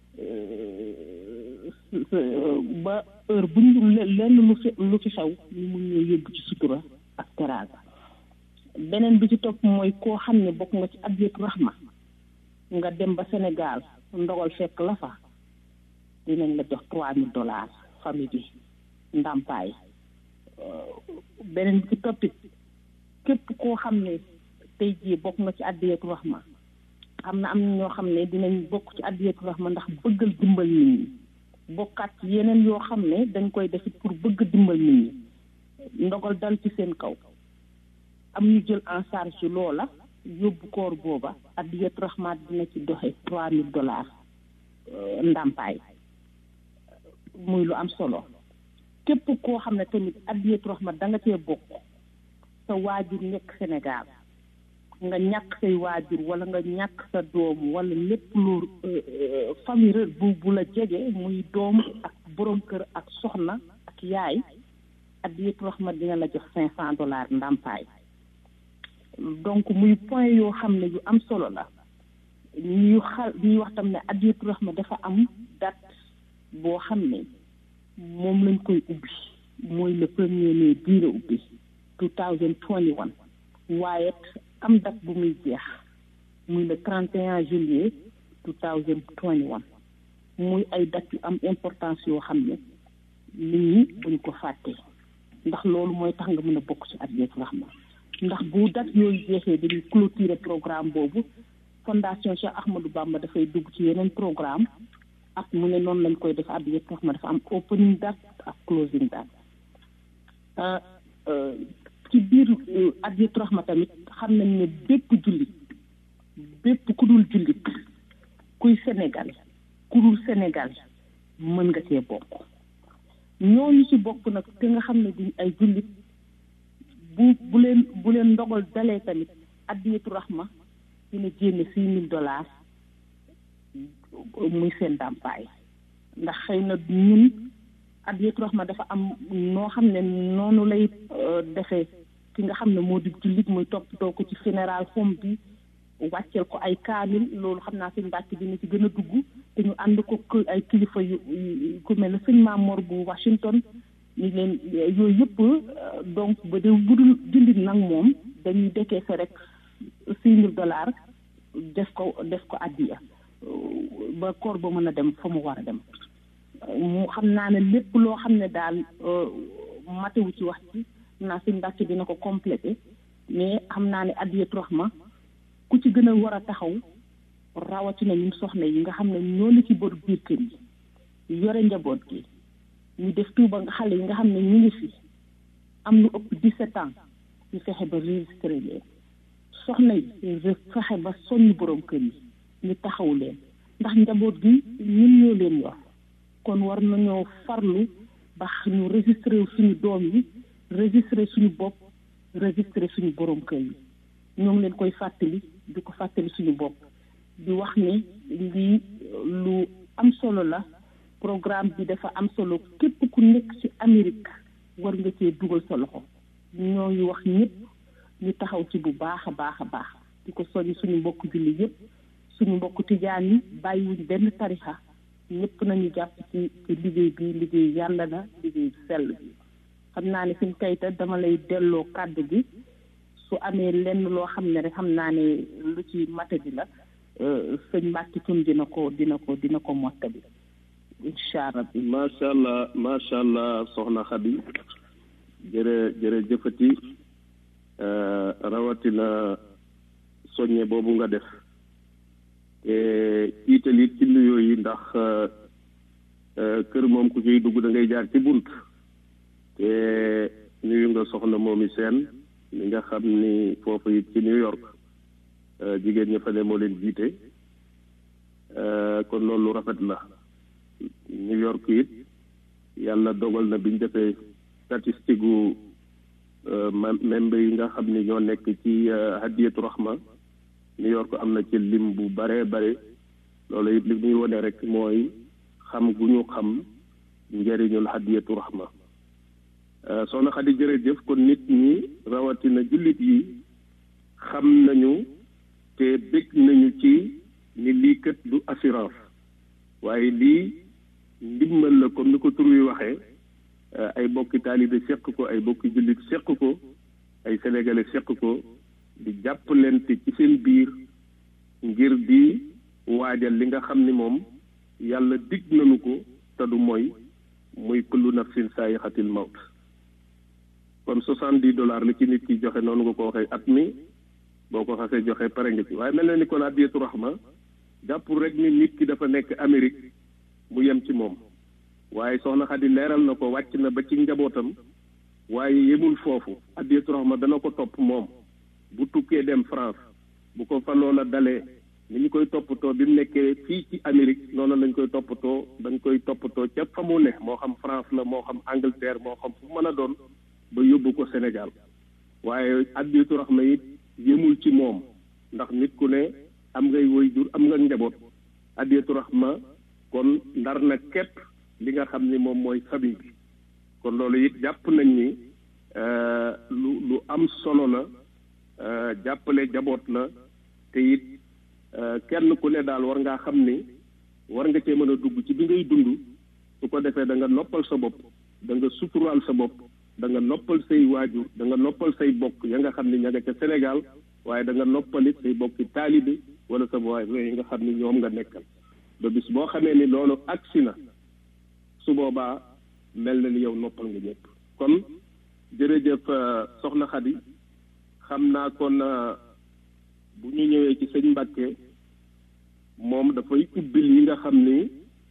ba heure bu ñu lenn lu fi lu fi xew ñu mun ñoo yóbbu ci sutura ak teraanga beneen bi ci topp mooy koo xam ne bokk nga ci Adiyatu Rahma nga dem ba Sénégal ndogal fekk la fa dinañ la jox trois mille dollars famille bi ndàmpaay beneen bi ci toppit képp koo xam ne tey jii bokk nga ci Adiyatu Rahma am na am na ñoo xam ne dinañ bokk ci Adiyatu Rahma ndax bëggal dimbal nit ñi bokkaat ci yeneen yoo xam ne dañ koy def pour bëgg dimbal nit ñi ndogal dal ci seen kaw am ñu jël en charge ci loola yóbbu koor booba Adiyatu Rahma dina ci doxe trois mille dollars ndàmpaay muy lu am solo képp koo xam ne tamit Adiyatu Rahma da nga cee bokk sa waajur nekk Sénégal nga ñàkk say waajur wala nga ñàkk sa doom wala lépp lu famille bu bu la jege muy doom ak borom kër ak soxna ak yaay Adiyatu Rahma dina la jox cinq cent dollars ndàmpaay donc muy point yoo xam ne yu am solo la ñuy xal ñuy wax tam ne Adiyatu Rahma dafa am date boo xam ne moom lañ koy ubbi mooy le premier mai bii la ubbi two thousand twenty one waaye am date bu muy jeex muy le trente et un juillet two thousand twenty one muy ay date yu am importance yoo xam ne nit ñi buñ ko fàttee ndax loolu mooy tax nga mën a bokk ci Adiyatu Rahma ndax bu date yooyu jeexee dañuy clôturer programme boobu fondation Cheikh Ahmadou Bamba dafay dugg ci yeneen programme ak mu ne noonu lañ koy def Adiyatu Rahma dafa am opening date ak closing date ci biir Adiyatu Rahma tamit xam nañ ne bépp jullit bépp ku dul jullit kuy Sénégal ku dul Sénégal mën nga cee bokk ñooñu ci bokk nag te nga xam ne duñ ay jullit bu bu leen bu leen ndogal dalee tamit Adiyatu Rahma dina génne six mille dollars muy seen ndàmpaay ndax xëy na ñun Adiyatu Rahma dafa am noo xam ne noonu lay defee ki nga xam ne moo di jullit muy toppatoo ko ci funéral fom bi wàcceel ko ay kaamil loolu xam naa sëñ Mbàkke dina ci gën a dugg te ñu ànd ko ay kilifa yu ku mel ne sëñ Mamour bu Washington ñu leen yooyu yëpp donc ba de budul jullit nag moom dañuy dekkee sa rek six mille dollars def ko def ko addiya ba koor ba mën a dem fa mu war a dem mu xam naa ne lépp loo xam ne daal matewu ci wax ci naa sëñ Mbàkke dina ko complété mais xam naa ne Adiyatu Rahma ku ci gën a war a taxaw rawatina ñun soxna yi nga xam ne ñoo li ci bor biir kër yi yore njaboot gi ñu def tuuba nga xale yi nga xam ne ñu ngi fi am lu ëpp 17 ans ñu fexe ba registré leen soxna yi fexe ba soññ borom kër yi ñu taxaw leen ndax njaboot gi ñun ñoo leen yor kon war nañoo farlu ba ñu registré suñu doom yi registré suñu bopp registré suñu borom kër yi ñoo ngi leen koy fàttali di ko fàttali suñu bopp di wax ne lii lu am solo la programme bi dafa am solo képp ku nekk ci Amérique war nga cee dugal sa loxo ñoo ngi wax ñëpp ñu taxaw ci bu baax a baax a baax di ko soññ suñu mbokk julli yëpp suñu mbokk tijaan yi bàyyiwuñ benn tarixa ñëpp nañu jàpp ci ci liggéey bi liggéey yàlla na liggéey sell bi xam naa ne suñ kayita dama lay delloo kàddu gi su amee lenn loo xam ne rek xam naa ne lu ci mata bi la sëñ Mbàkke tun dina ko dina ko dina ko mottali incha allah macha allah macha allah soxna Xadi jërë jërë jëfati rawatina soññe boobu nga def te iitalit ci nuyoo yi ndax kër moom ku ciy dugg da ngay jaar ci bunt te nuyu nga soxna moomi seen mi nga xam ni foofu it ci New York jigéen ña fa ne moo leen jiite kon loolu lu rafet la New York it yàlla dogal na biñ defee statistique gu membre yi nga xam ni ñoo nekk ci hadiyatu rahma New York am na ci lim bu bare bare loolu it li muy wone rek mooy xam gu ñu xam njëriñul hadiyatu rahma soxna Xadi jërëjëf kon nit ñi rawatina jullit yi xam nañu te bég nañu ci ni lii kët du assurance waaye lii ndimbal la comme ni ko tur wi waxee ay bokki taalibe seq ko ay bokki jullit seq ko ay sénégalais seq ko di jàppalante ci seen biir ngir di waajal li nga xam ni moom yàlla dig nañu ko te du mooy muy kullu nafsin saayixatil mawt kon soixante-dix dollars la ci nit ki joxe noonu nga ko waxee at mi boo ko xasee joxe pare nga ci waaye mel na ni kon adiyatu rahma jàppul rek ni nit ki dafa nekk Amérique mu yem ci moom waaye soxna Xadi leeral na ko wàcc na ba ci njabootam waaye yemul foofu adiyatu rahma dana ko topp moom bu tukkee dem France bu ko fa loola dalee ni ñu koy toppatoo bi mu nekkee fii ci Amérique noonu lañ koy toppatoo dañ koy toppatoo ca fa mu ne moo xam France la moo xam Angleterre moo xam fu mën a doon ba yóbbu ko Sénégal waaye adiyatu rahma it yemul ci moom ndax nit ku ne am ngay waajur am nga njaboot adiyatu rahma kon ndar na képp li nga xam ni moom mooy famille bi kon loolu it jàpp nañ ni lu lu am solo la jàppale jaboot la te it kenn ku ne daal war ngaa xam ni war nga cee mën a dugg ci bi ngay dund su ko defee da nga noppal sa bopp da nga suturaal sa bopp da nga noppal say waajur da nga noppal say bokk ya nga xam ni ña nga ca Sénégal waaye da nga noppalit say bokki taalibe wala sa waay yi nga xam ni ñoom nga nekkal ba bis boo xamee ni loolu agsi na su boobaa mel na ni yow noppal nga ñëpp kon jërëjëf soxna Xadi xam naa kon bu ñu ñëwee ci sëñ Mbàkke moom dafay ubbil yi nga xam ni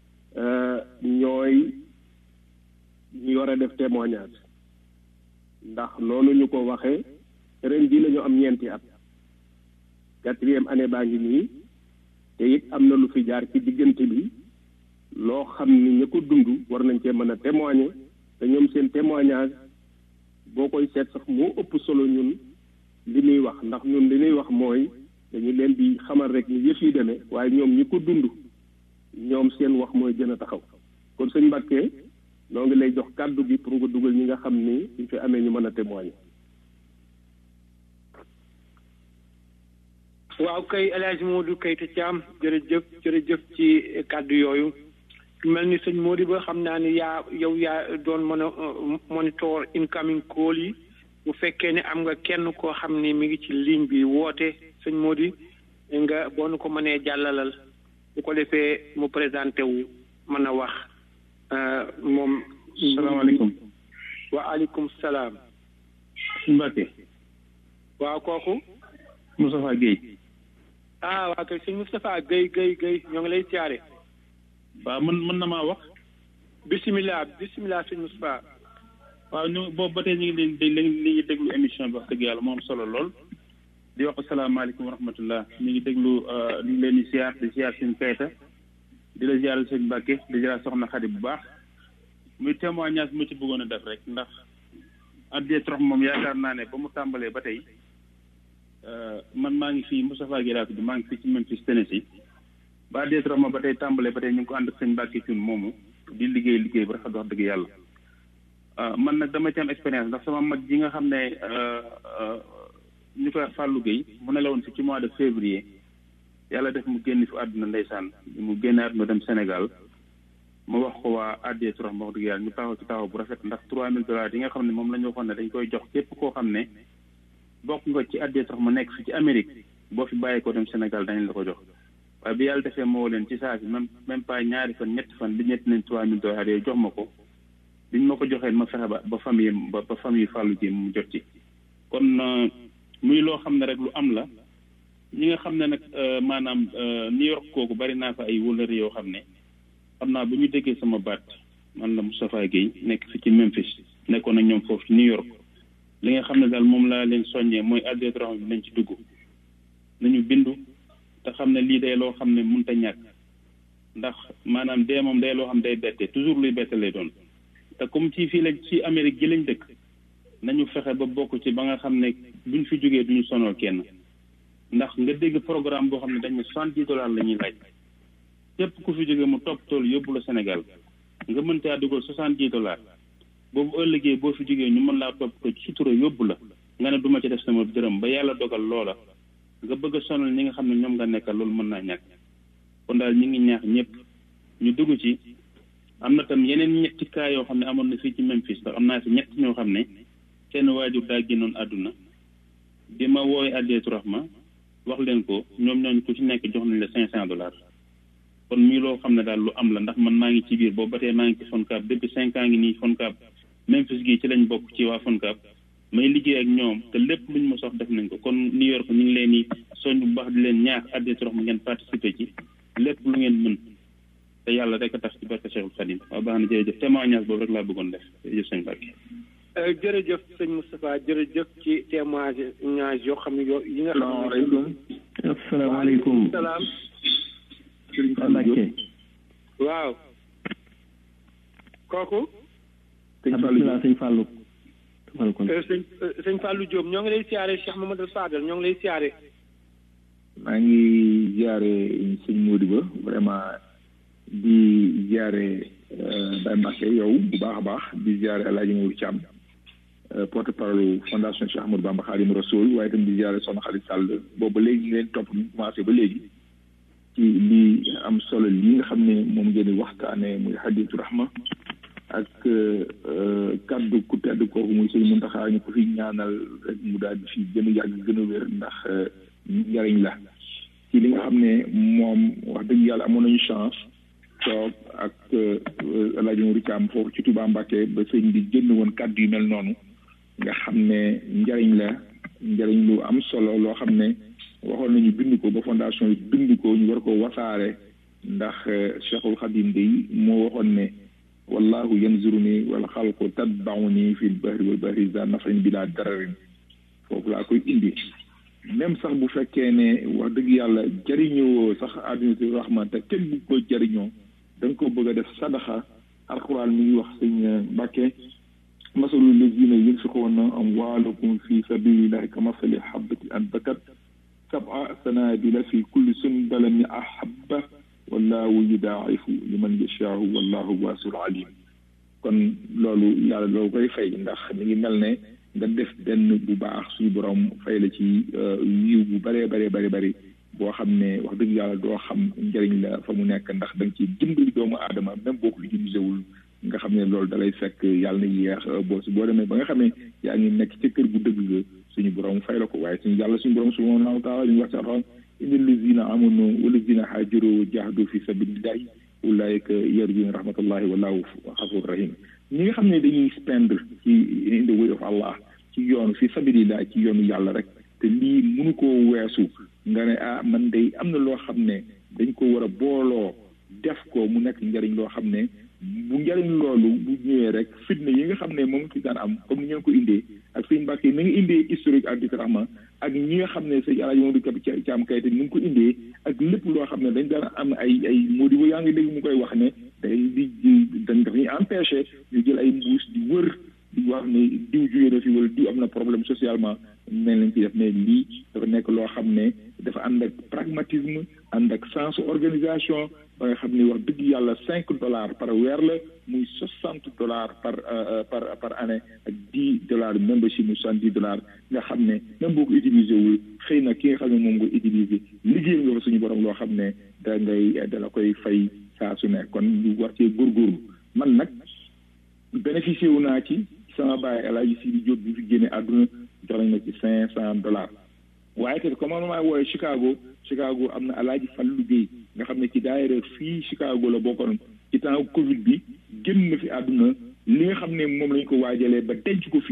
ñooy ñu war a def témoignage ndax noonu ñu ko waxee ren ji la ñu am ñeenti at quatrième année baa ngi nii te it am na lu fi jaar ci diggante bi loo xam ni ña ko dund war nañ cee mën a témoigner te ñoom seen témoignage boo koy seet sax moo ëpp solo ñun li ñuy wax ndax ñun li ñuy wax mooy dañu leen di xamal rek ni yëf yi demee waaye ñoom ñi ko dund ñoom seen wax mooy gën a taxaw kon sëñ Mbàkke noo ngi lay jox kàddu gi pour nga dugal ñi nga xam ni suñ fi amee ñu mën a témoigner. waaw kay El Hadj Modou Keita Thiam jërëjëf jërëjëf ci kàddu yooyu mel ni sëñ Modou ba xam naa ni yaa yow yaa doon mën a monitor incoming call yi bu fekkee ne am nga kenn koo xam ni mi ngi ci ligne bi woote sëñ Modou nga boo nu ko mënee jàllalal bu ko defee mu présenté wu mën a wax moom. salaamaaleykum. waaleykum salaam. Mbacke. waaw kooku. Moustapha Guèye. ah waa kay sëñ Moustapha Guèye Guèye Guèye ñoo ngi lay siyaare. waaw mën mën na maa wax. bisimilah bisimilah sëñ Moustapha. waaw ñu boobu ba tey ñu ngi leen di li ngi déglu émission bi wax dëgg yàlla moom solo lool. di wax asalaamaaleykum wa rahmatullah ñu ngi déglu ñu ngi leen di siyaar di siyaar sëñ Keita. di la ziaral sëñ Mbacke di ziaral soxna Xadi bu baax muy témoignage mu ci bëggoon a def rek ndax addee trop moom yaakaar naa ne ba mu tàmbalee ba tey man maa ngi fii Moustapha Guèye laa tudd maa ngi fii ci Memphis Tennessee ba addee trop moom ba tey tàmbalee ba tey ñu ngi ko ànd ak sëñ Mbacke Thioune moomu di liggéey liggéey bu rafet wax dëgg yàlla man nag dama ci am expérience ndax sama mag ji nga xam ne ñu koy wax Fallou Guèye mu ne la woon fi ci mois de février yàlla def mu génn fi àdduna ndeysaan mu génne àdduna dem Sénégal mu wax ko waa addee turam wax dëgg yàlla ñu taxaw ci taxaw bu rafet ndax trois mille dollars yi nga xam ne moom la ñu waxoon ne dañ koy jox képp koo xam ne bokk nga ci addee turam mu nekk fi ci Amérique boo fi bàyyi ko dem Sénégal dañ la ko jox waaye bi yàlla defee moo leen ci saa si même même pas ñaari fan ñetti fan li ñetti nañ trois mille dollars yooyu jox ma ko biñ ma ko joxee ma fexe ba ba famille ba ba famille Fallou ji mu jot ci kon muy loo xam ne rek lu am la ñi nga xam ne nag maanaam New York kooku bari naa fa ay wëllëri yoo xam ne xam naa bu ñu déggee sama baat man la Moustapha Guèye nekk fi ci Memphis nekkoon ak ñoom foofu ci New York li nga xam ne daal moom laa leen soññee mooy addee bi nañ ci dugg nañu bindu te xam ne lii day loo xam ne mënut a ñàkk ndax maanaam dee moom day loo xam day bette toujours luy bette lay doon te comme ci fii lañ ci Amérique gi lañ dëkk nañu fexe ba bokk ci ba nga xam ne buñ fi jógee duñu sonal kenn ndax nga dégg programme boo xam ne dañ ne soixante-dix dollars la ñuy laaj képp ku fi jógee mu topp tool yóbbu la Sénégal nga mën caa dugal soixante-dix dollars boobu ëllëgee boo fi jógee ñu mën laa topp ko ci sutura yóbbu la nga ne duma ci def sama dërëm ba yàlla dogal loola nga bëgg a sonal ñi nga xam ne ñoom nga nekkal loolu mën naa ñàkk kon daal ñi ngi ñaax ñëpp ñu dugg ci am na tam yeneen ñetti cas yoo xam ne amoon na fii ci Memphis ndax am naa fi ñett ñoo xam ne seen waajur daa génnoon àdduna bi ma wooy addeetu rahma wax leen ko ñoom ñooñu ku ci nekk jox nañ la cinq cent dollars kon muy loo xam ne daal lu am la ndax man maa ngi ci biir boobu ba tey maa ngi ci FONCAB depuis cinq ans ngi nii FONCAB Memphis gi ci lañ bokk ci waa FONCAB may liggéey ak ñoom te lépp luñ ma sox def nañ ko kon New York ñu ngi leen di soñ bu baax di leen ñaax addeetu rahma ngeen participer ci lépp lu ngeen mën te yàlla rek a tax ci barke Cheikhul Khadim waaw baax na jërëjëf témoignage boobu rek laa bëggoon def jërëjëf sëñ Mbacke jërëjëf sëñ Moustapha jërëjëf ci témoignage yoo xam ne yoo yi nga xam ne salaamaaleykum asalaamaaleykum salaam sëriñ Mbacke waaw kooku sëñ Fallou sëñ Fallou sëñ sëñ Fallou Diop ñoo ngi lay siyaare Cheikh Mamadou Fadel ñoo ngi lay siyaare maa ngi ziare sëñ Modou Ba vraiment di ziare Baye Mbacke yow bu baax a baax di ziare El Hadj Mourou Thiam porte parole fondation Cheikh Ahmadou Bamba Khadim Rasoul waaye itam di ziare Soxna Khalid Sall boobu ba léegi ñu leen topp ñu commencé ba léegi ci lii am solo lii nga xam ne moom ngeen di waxtaanee muy Hadiyatu Rahma ak kaddu ku tedd kooku muy sëñ Muntaxa ñu ko fi ñaanal rek mu daal di fi gën a yàgg gën a wér ndax njariñ la ci li nga xam ne moom wax dëgg yàlla amoon nañu chance toog ak El Hadj Mourou Thiam foofu ci Touba Mbacké ba sëñ bi génn woon kàddu yu mel noonu nga xam ne njariñ la njariñ lu am solo loo xam ne waxoon nañu bind ko ba fondation yi bind ko ñu war ko wasaare ndax Cheikhul Khadim day moo waxoon ne wallahu yanzuruni wal xalqu tatbauni fi l bahri wal bahri za nafrin bila dararin foofu laa koy indi même sax bu fekkee ne wax dëgg yàlla jariñoo sax àddina rahma te kenn bu ko jariñoo da nga ko bëgg a def sadaxa alquran mi ngi wax sëñ Mbàkke masalu lazina yunfiquna amwalakum fi sabilillahi ka masali habati anbatat sab'a sanabila fi kulli sunbalatin ahabba wallahu yudaa'ifu liman yashaa'u wallahu waasi'un alim kon loolu yàlla loolu koy fay ndax mi ngi mel ne nga def benn bu baax suñu borom fay la ci yiw bu bëree bëree bëri bëri boo xam ne wax dëgg yàlla doo xam njëriñ la fa mu nekk ndax da nga ci dimbali doomu aadama même boo ko utilisé wul nga xam ne loolu dalay fekk yàlla na yéex boo si boo demee ba nga xam ne yaa ngi nekk ca kër gu dëgg ga suñu borom fay la ko waaye suñu yàlla suñu borom subhanahu wa taala ñu wax ci alxuraan inna allazina amanu wallazina haajaru wa jahadu fi sabilillahi ulaika yarjuna rahmatullahi wallahu xafur rahim ñi nga xam ne dañuy spendre ci in the way of Allah ci yoonu fi sabilillah ci yoonu yàlla rek te lii mënu koo weesu nga ne ah man day am na loo xam ne dañ ko war a booloo def ko mu nekk njariñ loo xam ne bu njariñ loolu bu ñëwee rek fitna yi nga xam ne moom ci daan am comme ni ngeen ko indee ak sëñ Mbàkke mi ngi indee historique ak dikrahma ak ñi nga xam ne sëñ Alaaji Mamadou Kab Caam Kayte ni ngi ko indee ak lépp loo xam ne dañ daan am ay ay Modibo yaa ngi dégg mu koy wax ne day di dañ dafay empêché ñu jël ay mbuus di wër di wax ne diw jógee na fi wala diw am na problème socialement mel nañ ci def mais lii dafa nekk loo xam ne dafa ànd ak pragmatisme ànd ak sens organisation ba nga xam ne wax dëgg yàlla cinq dollars par weer la muy soixante dollars par par par année ak dix dollars membership muy soixante dix dollars nga xam ne même boo ko utilisé wul xëy na ki nga xam ne moom nga utilisé liggéey nga fa suñu borom loo xam ne da ngay dala koy fay saa su ne kon ñu war cee góorgóorlu man nag bénéficié wu naa ci sama baay El Hadj Sidi Diop bi fi génne àdduna jox nañ ma ci cinq cent dollars waaye te comme man maa wooye Chicago Chicago am na El Hadj Fallou Guèye nga xam ne ci daayira fii Chicago la bokkoon ci temps Covid bi génn na fi àdduna li nga xam ne moom lañ ko waajalee ba denc ko fii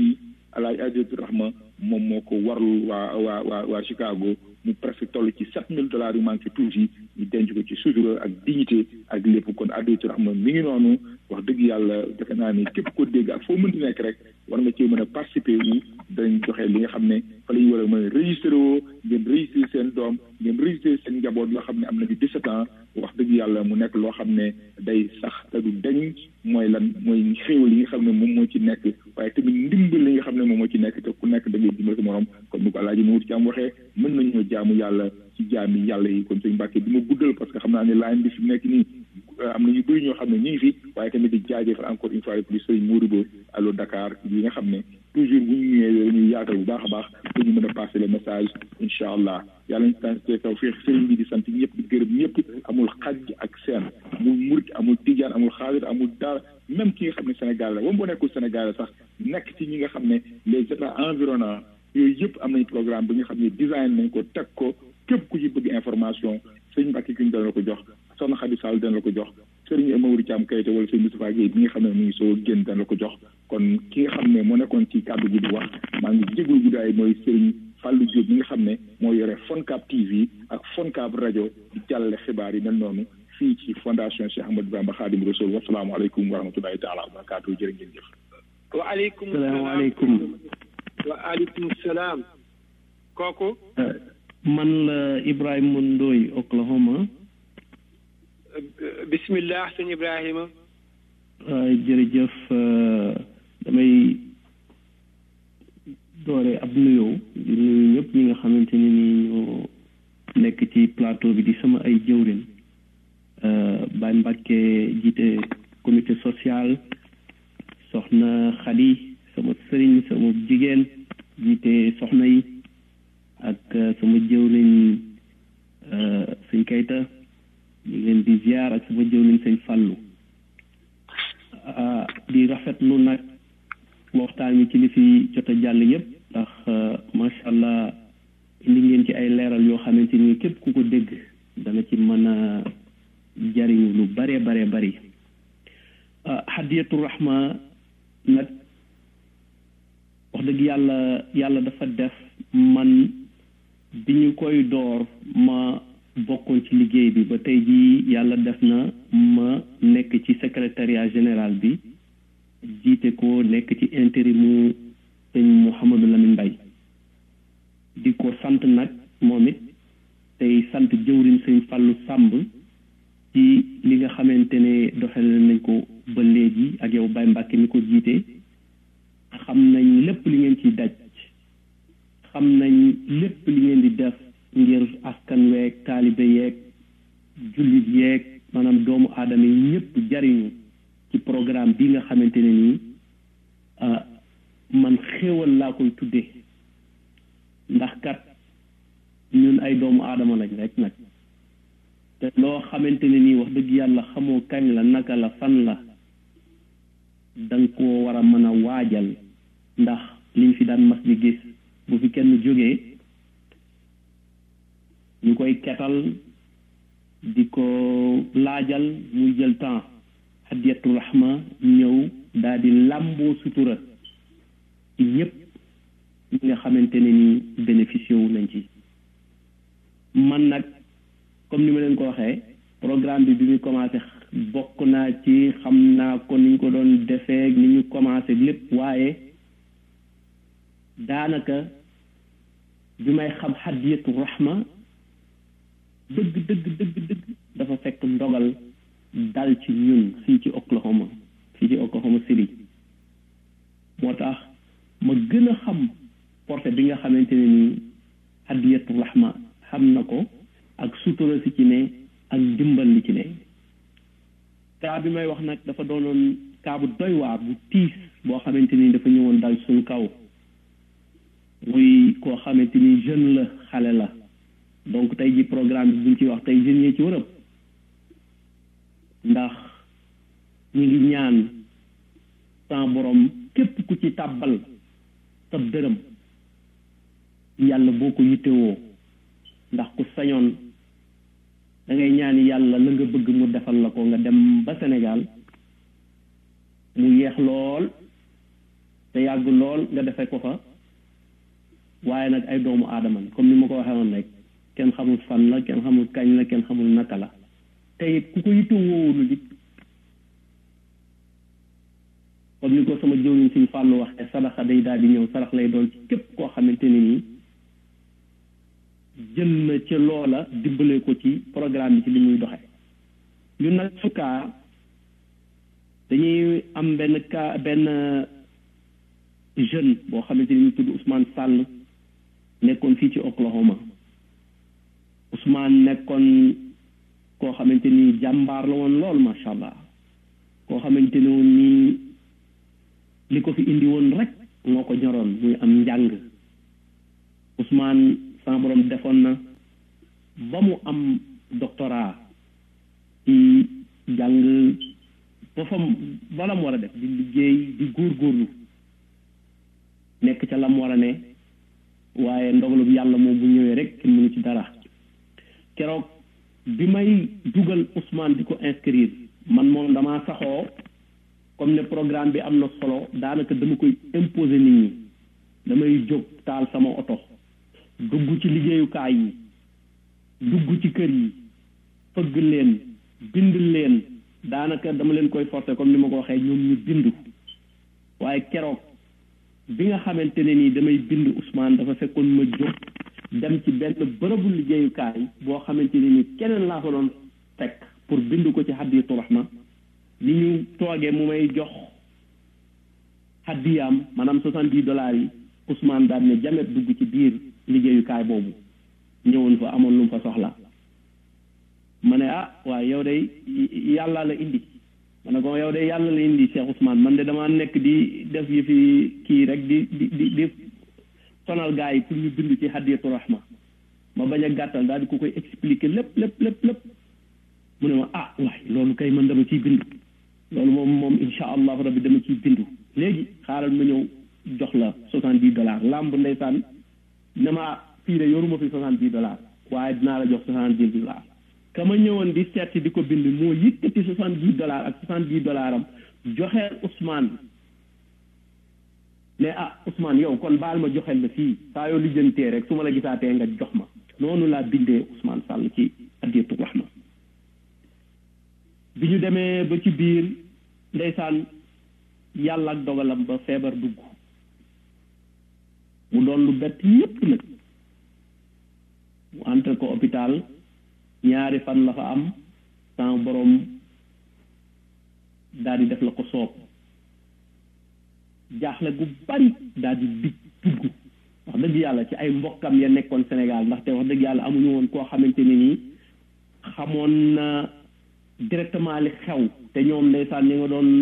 alaaj Adiyatu Rahma moom moo ko warlu waa waa waa waa Chicago mu presque toll ci sept mille dollars yu manqué tuuti ñu denc ko ci sutura ak dignité ak lépp kon Adiyatu Rahma mi ngi noonu wax dëgg yàlla defe naa ni képp ko dégg ak foo mënti nekk rek war nga cee mën a participer wu dañ joxe li nga xam ne fa la ñu war a mën a registré woo ngeen registré seen doom ngeen registré seen njaboot yoo xam ne am nañu 17 ans wax dëgg yàlla mu nekk loo xam ne day sax te du deñ mooy lan mooy xéewal yi nga xam ne moom moo ci nekk waaye tamit ndimbal li nga xam ne moom moo ci nekk te ku nekk da ngay dimbal sa morom kon nu ko alaaji Mamadou Thiam waxee mën nañoo jaamu yàlla ci jaami yàlla yi kon sëñ Mbàkke bi ma guddal parce que xam naa ne line bi fi nekk nii am na ñu bëri ñoo xam ne ñu ngi fi waaye tamit di jaajëfal encore une fois de plus sëriñ Modou Ba allo Dakar yi nga xam ne toujours bu ñu ñëwee dañuy yaatal bu baax a baax pour ñu mën a passer le message incha allah yàlla ñu tànn taw fii sëriñ bi di sant ñëpp di gërëm ñëpp amul xaj ak seen amul murit amul tijaan amul xaadir amul dara même ki nga xam ne Sénégal la wam boo nekkul Sénégal la sax nekk ci ñi nga xam ne les états environnants yooyu yëpp am nañ programme bi nga xam ne design nañ ko teg ko képp ku ci bëgg information sëñ Mbàkke ki ñu dana la ko jox soxna Xadi Sall dana la ko jox sëriñ Mamadou Thiam Kayte wala sëñ Moustapha Guèye bi nga xam ne mu ngi soo génn dana la ko jox kon ki nga xam ne moo nekkoon ci kàddu gi di wax maa ngi jéglu guddaay mooy sëriñ Fallou Diop mi nga xam ne moo yore Foncab TV ak Foncab rajo di jàllale xibaar yi mel noonu fii ci fondation Cheikh Ahmadou Bamba Khadim Rasoul wasalaamualeykum wa rahmatullahi taala wa barakatuh jërë ngeen jëf waaleykum salaamaaleykum waaleykum salaam kooku man la Ibrahima Ndoye Oklahoma bismillah sëñ Ibrahima jërëjëf damay doore ab nuyoo di nuyu ñëpp ñi nga xamante ne ni ñoo nekk ci plateau bi di sama ay jëwrin Baye Mbacke jiite comité social soxna Khady sama sëriñ sama jigéen jiite soxna yi ak sama jëwriñ sëñ Kayta ñu ngi leen di ziar ak sama jëwriñ sëñ Fallou di rafetlu nag waxtaan wi ci li fi jot a jàll yëpp ndax macha allah indi ngeen ci ay leeral yoo xamante ni képp ku ko dégg dana ci mën a jariñu lu bare bare bari hadiyatu rahma nag wax dëgg yàlla yàlla dafa def man bi ñu koy door ma bokkoon ci liggéey bi ba tey jii yàlla def na ma nekk ci secrétariat général bi jiite ko nekk ci intérimu sëñ Mouhamadou Lamine Mbaye di ko sant nag moom it tey sant jëwriñ sëñ Fallou Samb ci li nga xamante ne doxal nañ ko ba léegi ak yow Baye Mbacke mi ko jiite xam nañ lépp li ngeen ciy daj xam nañ lépp li ngeen di def ngir askan weeg taalibe yeeg jullit yeeg maanaam doomu aadama yi ñëpp jariñu ci programme bi nga xamante ne nii man xéewal laa koy tuddee ndax kat ñun ay doomu aadama lañ rek nag te loo xamante ne nii wax dëgg yàlla xamoo kañ la naka la fan la danga koo war a mën a waajal ndax liñ fi daan mas di gis bu fi kenn jógee ñu koy ketal di ko laajal muy jël temps hadiyatu rahma ñëw daal di làmboo sutura ci ñëpp ñi nga xamante ne ni bénéficié wu nañ ci man nag comme ni ma leen ko waxee programme bi bi muy commencé bokk naa ci xam naa ko ni ñu ko doon defee ni ñu commencé lépp waaye daanaka bi may xam hadiyatu rahma dëgg dëgg dëgg dëgg dafa fekk ndogal dal ci ñun fii ci Oklahoma fii ci Oklahoma City moo tax ma gën a xam porté bi nga xamante ne nii hadiyatu rahma xam na ko ak sutura si ci ne ak dimbal li ci ne kaa bi may wax nag dafa doonoon kaa bu doy waar bu tiis boo xamante ni dafa ñëwoon dal suñ kaw muy koo xamante ni jeune la xale la donc tey ji programme bi buñ ci wax tey jeunes yi ci wërëb ndax ñu ngi ñaan sans borom képp ku ci tàbbal sa dërëm yàlla boo ko yittewoo ndax ku sañoon da ngay ñaan yàlla la nga bëgg mu defal la ko nga dem ba Sénégal mu yeex lool te yàgg lool nga defee ko fa waaye nag ay doomu aadama la comme ni ma ko waxee woon rek kenn xamul fan la kenn xamul kañ la kenn xamul naka la te it ku ko yitte woowulu it comme ni ko sama jëwriñ suñ fàllu waxee sadaxa day daal di ñëw sarax lay doon ci képp koo xamante ne nii jël na ca loola dimbale ko ci programme bi ci li muy doxe ñun nag su kaa dañuy am benn cas benn jeune boo xamante ni ñu tudd Ousmane Sall nekkoon fii ci Oklahoma Ousmane nekkoon koo xamante ni jàmbaar la woon lool macha allah koo xamante ne woon nii li ko fi indi woon rek moo ko ñoroon muy am njàng Ousmane sama borom defoon na ba mu am doctorat ci jàng ba fa bala mu war a def di liggéey di góorgóorlu nekk ca lam war a ne waaye ndogalub yàlla moom bu ñëwee rek kenn mënu ci dara keroog bi may dugal Ousmane di ko inscrire man moom damaa saxoo comme ne programme bi am na solo daanaka dama koy imposer nit ñi damay jóg taal sama oto dugg ci liggéeyukaay yi dugg ci kër yi fëgg leen bind leen daanaka dama leen koy forcer comme ni ma ko waxee ñoom ñu bindu waaye keroog bi nga xamante ne nii damay bind Ousmane dafa fekkoon ma jóg dem ci benn bërëbu liggéeyukaay boo xamante ne nii keneen laa ko doon fekk pour bind ko ci hadiyatu rahma ni ñu toogee mu may jox hadiyaam maanaam soixante dix dollars yi Ousmane daal ne jamet dugg ci biir liggéeyukaay boobu ñëwoon fa amoon lu mu fa soxla ma ne ah waaye yow de yàlla la indi ma ne ko yow de yàlla la indi Cheikh Ousmane man de damaa nekk di def yi fi kii rek di di di di sonal gars yi pour ñu bind ci hadiyatu rahma ma bañ a gàttal daal di ko koy expliquer lépp lépp lépp lépp mu ne ma ah waaye loolu kay man dama ciy bindu loolu moom moom insha allahu rabbi dama ciy bindu léegi xaaral ma ñëw jox la soixante dix dollars làmb ndeysaan ne ma fii de yoruma fi soixante dix dollars waaye dinaa la jox soixante dix dollars ka ma ñëwoon di seet di ko bind moo yëkkati soixante dix dollars ak soixante dix dollars am joxeel Ousmane ne ah Ousmane yow kon baal ma joxeel la fii saa yoo lijjantee rek su ma la gisaatee nga jox ma noonu laa bindee Ousmane Sall ci adiyatu rahma bi ñu demee ba ci biir ndeysaan yàlla ak dogalam ba feebar dugg mu doon lu bett yépp nag mu entre ko hôpital ñaari fan la fa am sans borom daal di def la ko soob jaaxle gu bari daal di dig dugg wax dëgg yàlla ci ay mbokkam ya nekkoon Sénégal ndaxte wax dëgg yàlla amuñu woon koo xamante ne nii xamoon na directement li xew te ñoom ndeysaan ñi nga doon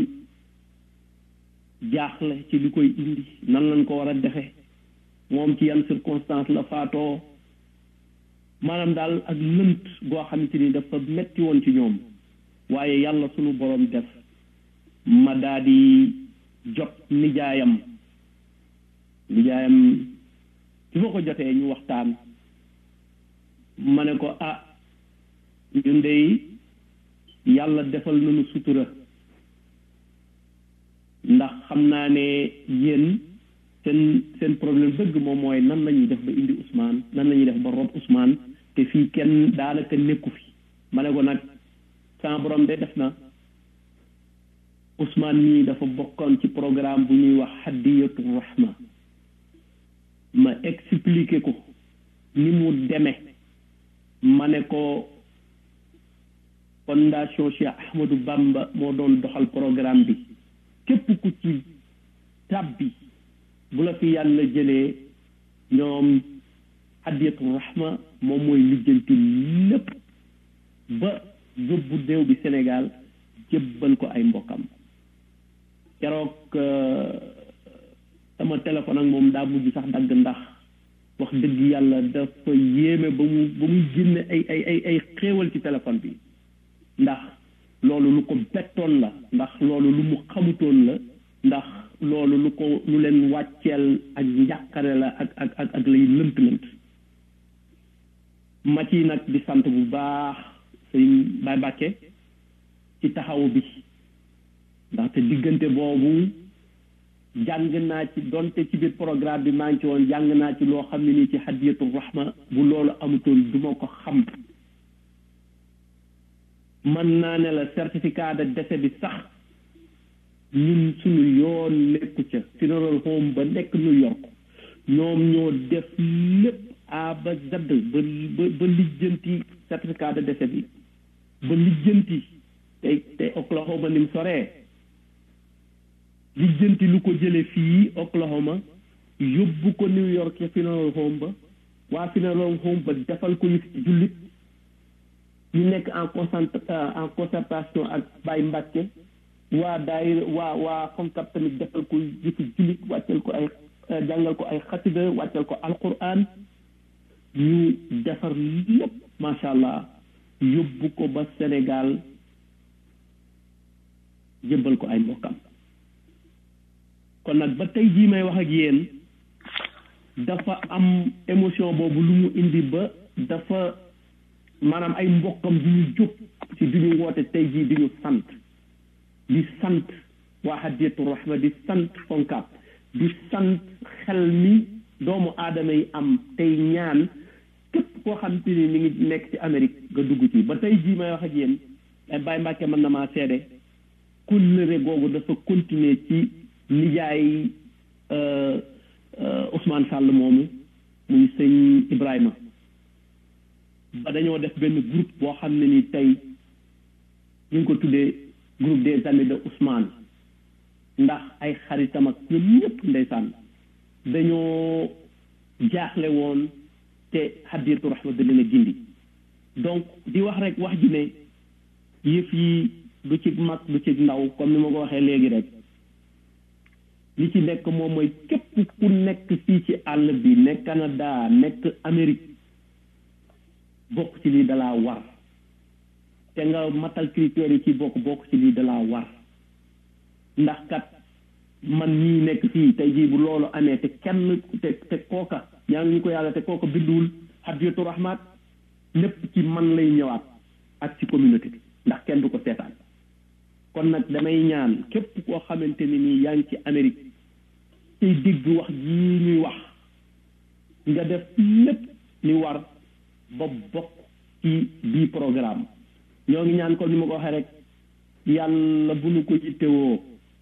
jaaxle ci li koy indi nan lañ ko war a defe moom ci yan circonstance la faatoo maanaam daal ak lënt goo xamante ni dafa metti woon ci ñoom waaye yàlla sunu borom def ma daa di jot nijaayam nijaayam ci ma ko jotee ñu waxtaan ma ne ko ah ñun dey yàlla defal nañu sutura ndax xam naa ne yéen seen seen problème dëgg moom mooy nan la ñuy def ba indi Ousmane nan la ñuy def ba rob Ousmane te fii kenn daanaka nekku fi ma ne ko nag sama borom de def na Ousmane mii dafa bokkoon ci programme bu ñuy wax hadiyatu rahma ma expliqué ko ni mu demee ma ne ko fondation Cheikh Ahmadou Bamba moo doon doxal programme bi képp ku ci tàbbi bu la fi yàlla jëlee ñoom hadiyatu rahma moom mooy lijjanti lépp ba yóbbu déew bi Sénégal jébbal ko ay mbokkam keroog sama téléphone ak moom daa mujj sax dagg ndax wax dëgg yàlla dafa yéeme ba mu ba muy génne ay ay ay ay xéewal ci téléphone bi ndax loolu lu ko bettoon la ndax loolu lu mu xamutoon la ndax loolu lu ko lu leen wàcceel ak njàqare la ak ak ak ak lay lënt lënt ma ci nag di sant bu baax sëñ Baye Bàkke ci taxawu bi ndaxte diggante boobu jàng naa ci donte ci biir programme bi maa ngi ci woon jàng naa ci loo xam ne nii ci hadiyatul rahma bu loolu amutoon du ma ko xam mën naa ne la certificat de décès bi sax ñun suñu yoon nekku ca funeral home ba nekk New York ñoom ñoo def lépp A ba Z ba ba ba lijjanti certificat de décès bi ba lijjanti te te Oklahoma ni mu soree lijjanti lu ko jële fii Oklahoma yóbbu ko New York ca funeral home ba waa funeral home ba defal ko yëf ci jullit ñu nekk en concent en concertation ak Baye Mbacke waa daay waa waa FONCAB tamit defal ko yëfi jullit wàccal ko ay jàngal ko ay xasida wàccal ko alquran ñu defar lépp macha allah yóbbu ko ba Sénégal jëbbal ko ay mbokkam kon nag ba tey jii may wax ak yéen dafa am émotion boobu lu mu indi ba dafa maanaam ay mbokkam du ñu jóg ci du ñu woote tey jii di ñu sant di sant waa hadiyatu rahma di sant FONCAB di sant xel mi doomu aadama yi am tey ñaan képp koo xam te ni mi ngi nekk ci Amérique nga dugg ci ba tey jii may wax ak yéen ay Baye Mbàkke mën na maa seede kóllëre googu dafa continuer ci nijaay Ousmane Sall moomu muy sëñ Ibrahima ba dañoo def benn groupe boo xam ne ni tey ñu ngi ko tuddee groupe des amis de Ousmane ndax ay xaritam ak ñoom ñëpp ndeysaan dañoo jaaxle woon te hadiyatu rahma da leen a gindi donc di wax rek wax ji ne yëf yi du ci mag du ci ndaw comme ni ma ko waxee léegi rek li ci nekk moom mooy képp ku nekk fii ci àll bi nekk Canada nekk Amérique bokk ci lii dalaa war te nga matal critères yi ci bokk bokk ci lii dalaa war ndax kat man ñii nekk fii tey jii bu loolu amee te kenn te te kooka ñaan ñu ko yàlla te kooka binduwul hadiyatu rahmat lépp ci man lay ñëwaat ak ci communauté bi ndax kenn du ko seetaan kon nag damay ñaan képp koo xamante ni nii yaa ngi ci Amérique tey dégg wax jii ñuy wax nga def lépp li war ba bokk ci bii programme ñoo ngi ñaan ko ni ma ko waxee rek yàlla bu nu ko yittewoo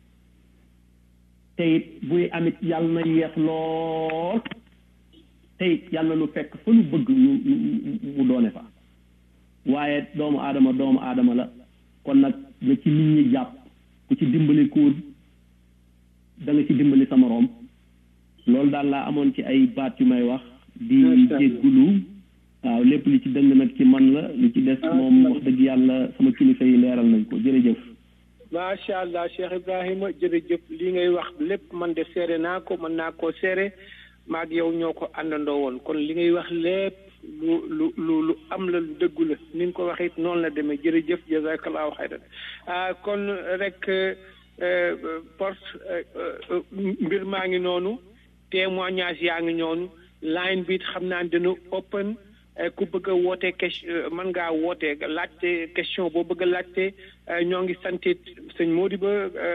te it buy amit yàlla na yeex lool te it yàlla nu fekk fa nu bëgg ñu mu doone fa waaye doomu aadama doomu aadama la kon nag nga ci nit ñi jàpp ku ci dimbali kóor da nga ci dimbali sa moroom loolu daal laa amoon ci ay baat yu may wax di jéggulu waaw lépp li ci dëng nag ci man la li ci des moom wax dëgg yàlla sama kilifa yi leeral nañ ko jërëjëf macha allah Cheikh Ibrahima jërëjëf li ngay wax lépp man de seere naa ko mën naa koo seere maag yow ñoo ko àndandoo woon kon li ngay wax lépp lu lu lu lu am la lu dëggu la ni nga ko waxee noonu la demee jërëjëf jazakallahu xayran ah kon rek porte mbir maa ngi noonu témoignage yaa ngi noonu line bi xam naa dina open ku bëgg a woote question mën ngaa woote laajte question boo bëgg a laajte ñoo ngi santit sëñ Modibo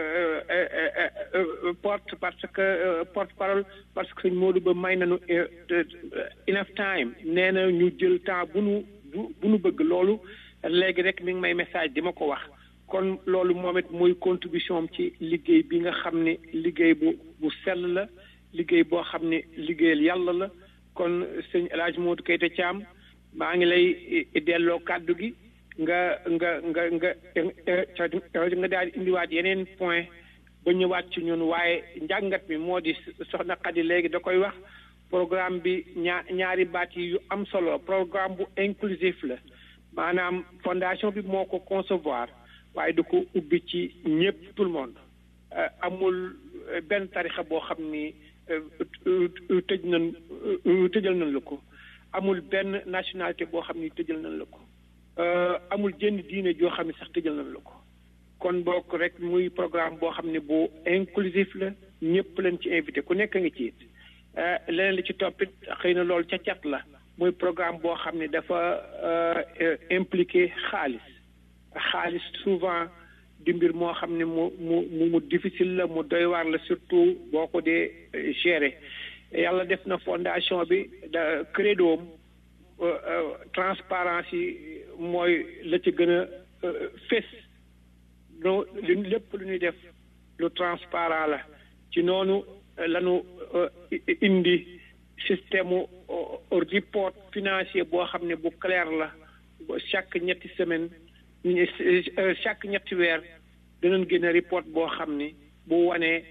porte parce que porte parole parce que sëñ Modibo may nañu enough time nee na ñu jël temps bu nu bu nu bëgg loolu léegi rek mi ngi may message di ma ko wax kon loolu moom it muy contribution am ci liggéey bi nga xam ne liggéey bu bu sell la liggéey boo xam ne liggéeyal yàlla la kon sëñ El Hadj Modou Keita Thiam maa ngi lay delloo kàddu gi nga nga nga nga nga daal di indiwaat yeneen point ba ñëwaat ci ñun waaye njàngat mi moo di soxna Xadi léegi da koy wax programme bi ñaar ñaari baat yi yu am solo programme bu inclusif la maanaam fondation bi moo ko concevoir waaye du ko ubbi ci ñëpp tout le monde amul benn tarixa boo xam ni tëj nañ tëjal nañ la ko amul benn nationalité boo xam ni tëjal nañ la ko amul jënd diine joo xam ne sax tëjal nañ la ko kon bokk rek muy programme boo xam ne bu inclusif la ñëpp leen ci invité ku nekk nga ci it leneen li ci toppit xëy na loolu ca cat la muy programme boo xam ne dafa impliqué xaalis xaalis souvent di mbir moo xam ne mu mu mu difficile la mu doy waar la surtout boo ko dee gérer yàlla def na fondation bi da credo transparence yi mooy la ci gën a fés no li lépp lu ñuy def lu transparent la ci noonu lañu indi système report financier boo xam ne bu clair la chaque ñetti semaine chaque ñetti weer danañ génne report boo xam ni bu wanee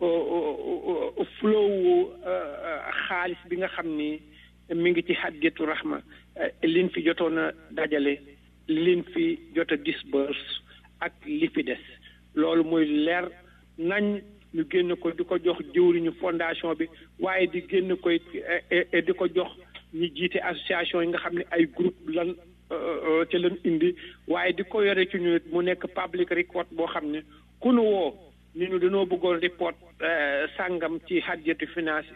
flow xaalis bi nga xam ni mi ngi ci Hadiyatu Rahma liñ fi jotoon a dajale liñ fi jot a disburse ak li fi des loolu muy leer nañ ñu génn ko di ko jox jëwriñu fondation bi waaye di génn koy di ko jox ñi jiite association yi nga xam ne ay groupe lan ci lan indi waaye di ko yore ci ñu mu nekk public record boo xam ne ku nu woo ni ñu dañoo bëggoon report sàngam ci hadiyatu finance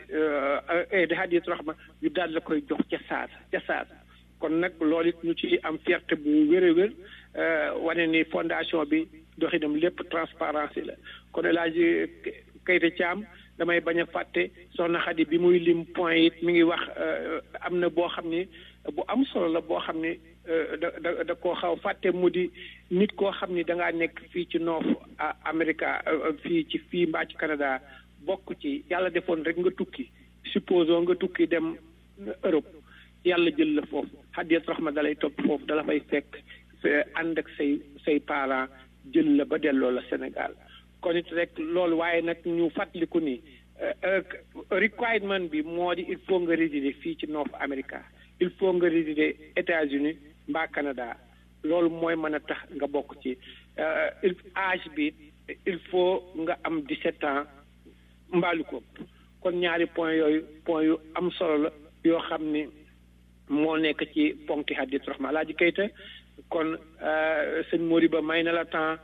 di hadiyatu rahma ñu daal la koy jox ca saasa ca saasa kon nag loolu it ñu ci am fierté bu wér a wér wane ni fondation bi doxinam lépp transparence la kon El Hadj Keita Thiam damay bañ a fàtte soxna Xadi bi muy lim point it mi ngi wax am na boo xam ni bu am solo la boo xam ni da da da koo xaw fàtte mu di nit koo xam ni da ngaa nekk fii ci North America fii ci fii mbaa ci Canada bokk ci yàlla defoon rek nga tukki supposons nga tukki dem Europe yàlla jël la foofu Hadiyat Rahma dalay topp foofu dala fay fekk ànd ak say say parents jël la ba delloo la Sénégal kon it rek loolu waaye nag ñu fàttaliku ni requirement bi moo di il faut nga résider fii ci North America il faut nga résider États-Unis mbaa Canada loolu mooy mën a tax nga bokk ci il âge bi il faut nga am 17 ans mbaalu ko kon ñaari point yooyu point yu am solo la yoo xam ni moo nekk ci ponki Hadiyatu Rahma Alaaji Keita kon sëñ Moriba may na la temps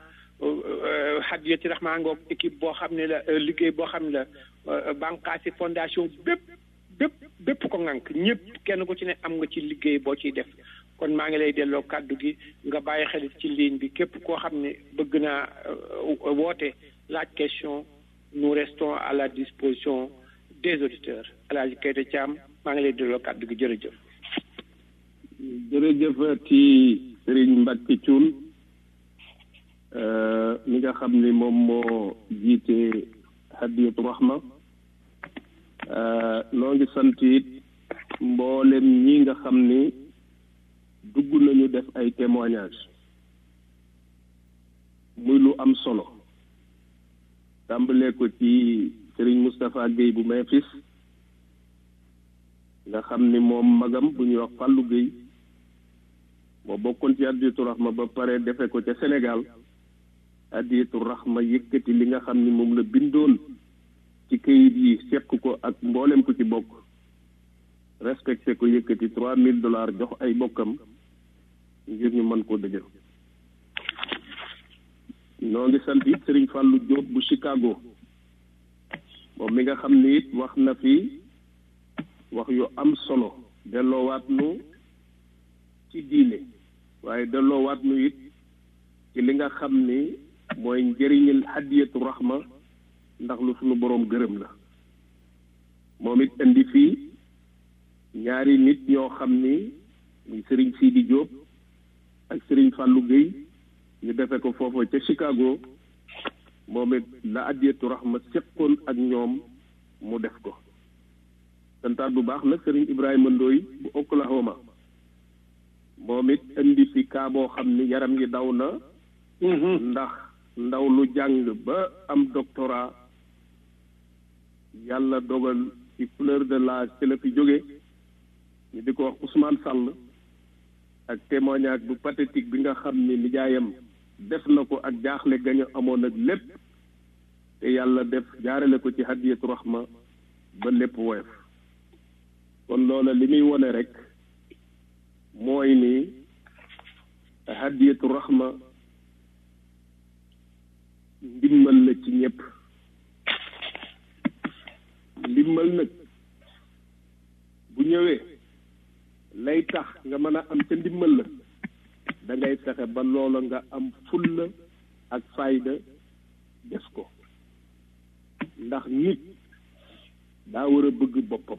Hadiyatu Rahma ngoog équipe boo xam ne la liggéey boo xam ne la bànqaasi fondation bépp bépp bépp ko ŋànk ñëpp kenn ku ci ne am nga ci liggéey boo ciy def kon maa ngi lay delloo kàddu gi nga bàyyi xel ci ligne bi képp koo xam ne bëgg naa woote laaj question nous restons à la disposition des auditeurs Alaaji Keita Thiam maa ngi lay delloo kàddu gi jërëjëf jërëjëfati Serigne Mbacke Thioune mi nga xam ni moom moo jiite Hadiyatu Rahma noo ngi sant it mboolem ñi nga xam ni dugg nañu def ay témoignage muy lu am solo tàmbalee ko ci Serigne Moustapha Guèye bu Memphis nga xam ni moom magam bu ñuy wax Fallou Guèye moo bokkoon ci Hadiyatu Rahma ba pare defe ko ca Sénégal Hadiyatu Rahma yëkkati li nga xam ni moom la bindoon ci këyit yi seq ko ak mboolem ku ci bokk respecté ko yëkkati trois mille dollars jox ay bokkam ngir ñu mën koo dëjël noo ngi sant it Serigne Fallou Diop bu Chicago moom mi nga xam ni it wax na fi wax yu am solo delloowaat nu ci diine waaye delloowaat nu it ci li nga xam ni mooy njëriñal Hadiyatu Rahma ndax lu sunu boroom gërëm la moom it indi fii ñaari nit ñoo xam ni muy sëriñ Sidi Diop ak sëriñ Fallou Guèye ñu defe ko foofu ca Chicago moom it la Hadiyatu Rahma séqoon ak ñoom mu def ko santaat bu baax nag sëriñ Ibrahima Ndoy bu Oklahoma moom it indi fi kaa boo xam ni yaram yi daw na ndax ndaw lu jàng ba am doctorat yàlla dogal ci fleur de l'âge ci la fi jóge ñu di ko wax Ousmane Sall ak témoignage bu pathétique bi nga xam ni nijaayam def na ko ak jaaxle gañu amoon ak lépp te yàlla def jaarale ko ci Hadiyatu Rahma ba lépp woyof kon loola li muy wone rek mooy ni Hadiyatu Rahma ndimmal la ci ñëpp ndimmal nag bu ñëwee lay tax nga mën a am ca ndimmal la da ngay fexe ba loola nga am fulla ak fayda def ko ndax nit daa war a bëgg boppam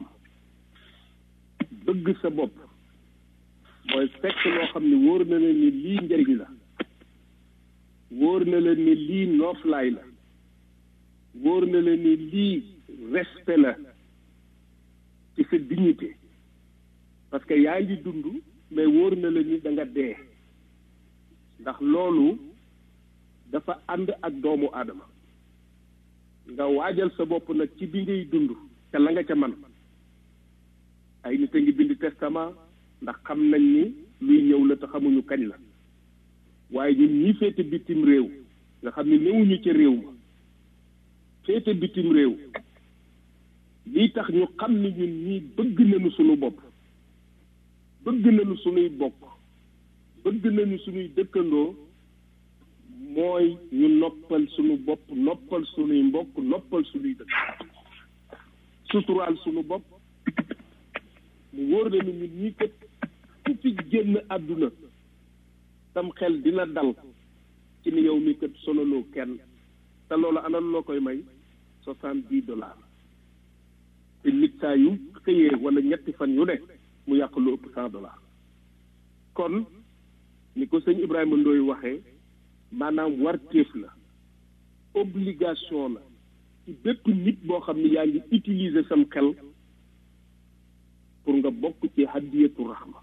bëgg sa bopp mooy fekk loo xam ne wóor na leen ni lii njëriñ la wóor na leen ni lii nooflaay la wóor na leen ni lii respect la ci sa dignité parce que yaa ngi dund mais wóor na la ni da nga dee ndax loolu dafa ànd ak doomu aadama nga waajal sa bopp nag ci bi ngay dund te la nga ca man ay nit a ngi bind testament ndax xam nañ ni luy ñëw la te xamuñu kañ la waaye ñun ñi féete bitim réew nga xam ne newuñu ca réew ma féete bitim réew lii tax ñu xam ni ñun ñii bëgg nañu suñu bopp bëgg nañu suñuy bokk bëgg nañu suñuy dëkkandoo mooy ñu noppal suñu bopp noppal suñuy mbokk noppal suñuy dëkk suturaal suñu bopp mu wóor na ni ñun ñii kat ku fi génn àdduna tam xel dina dal ci ni yow mi kat sonaloo kenn te loolu ana loo koy may soixante dix dollars te nit saa yu xëyee wala ñetti fan yu ne mu yàq lu ëpp cent dollars kon ni ko sëñ Ibrahima Ndoye waxee maanaam warteef la obligation la ci bépp nit boo xam ne yaa ngi utiliser sam xel pour nga bokk ci hadiyatu rahma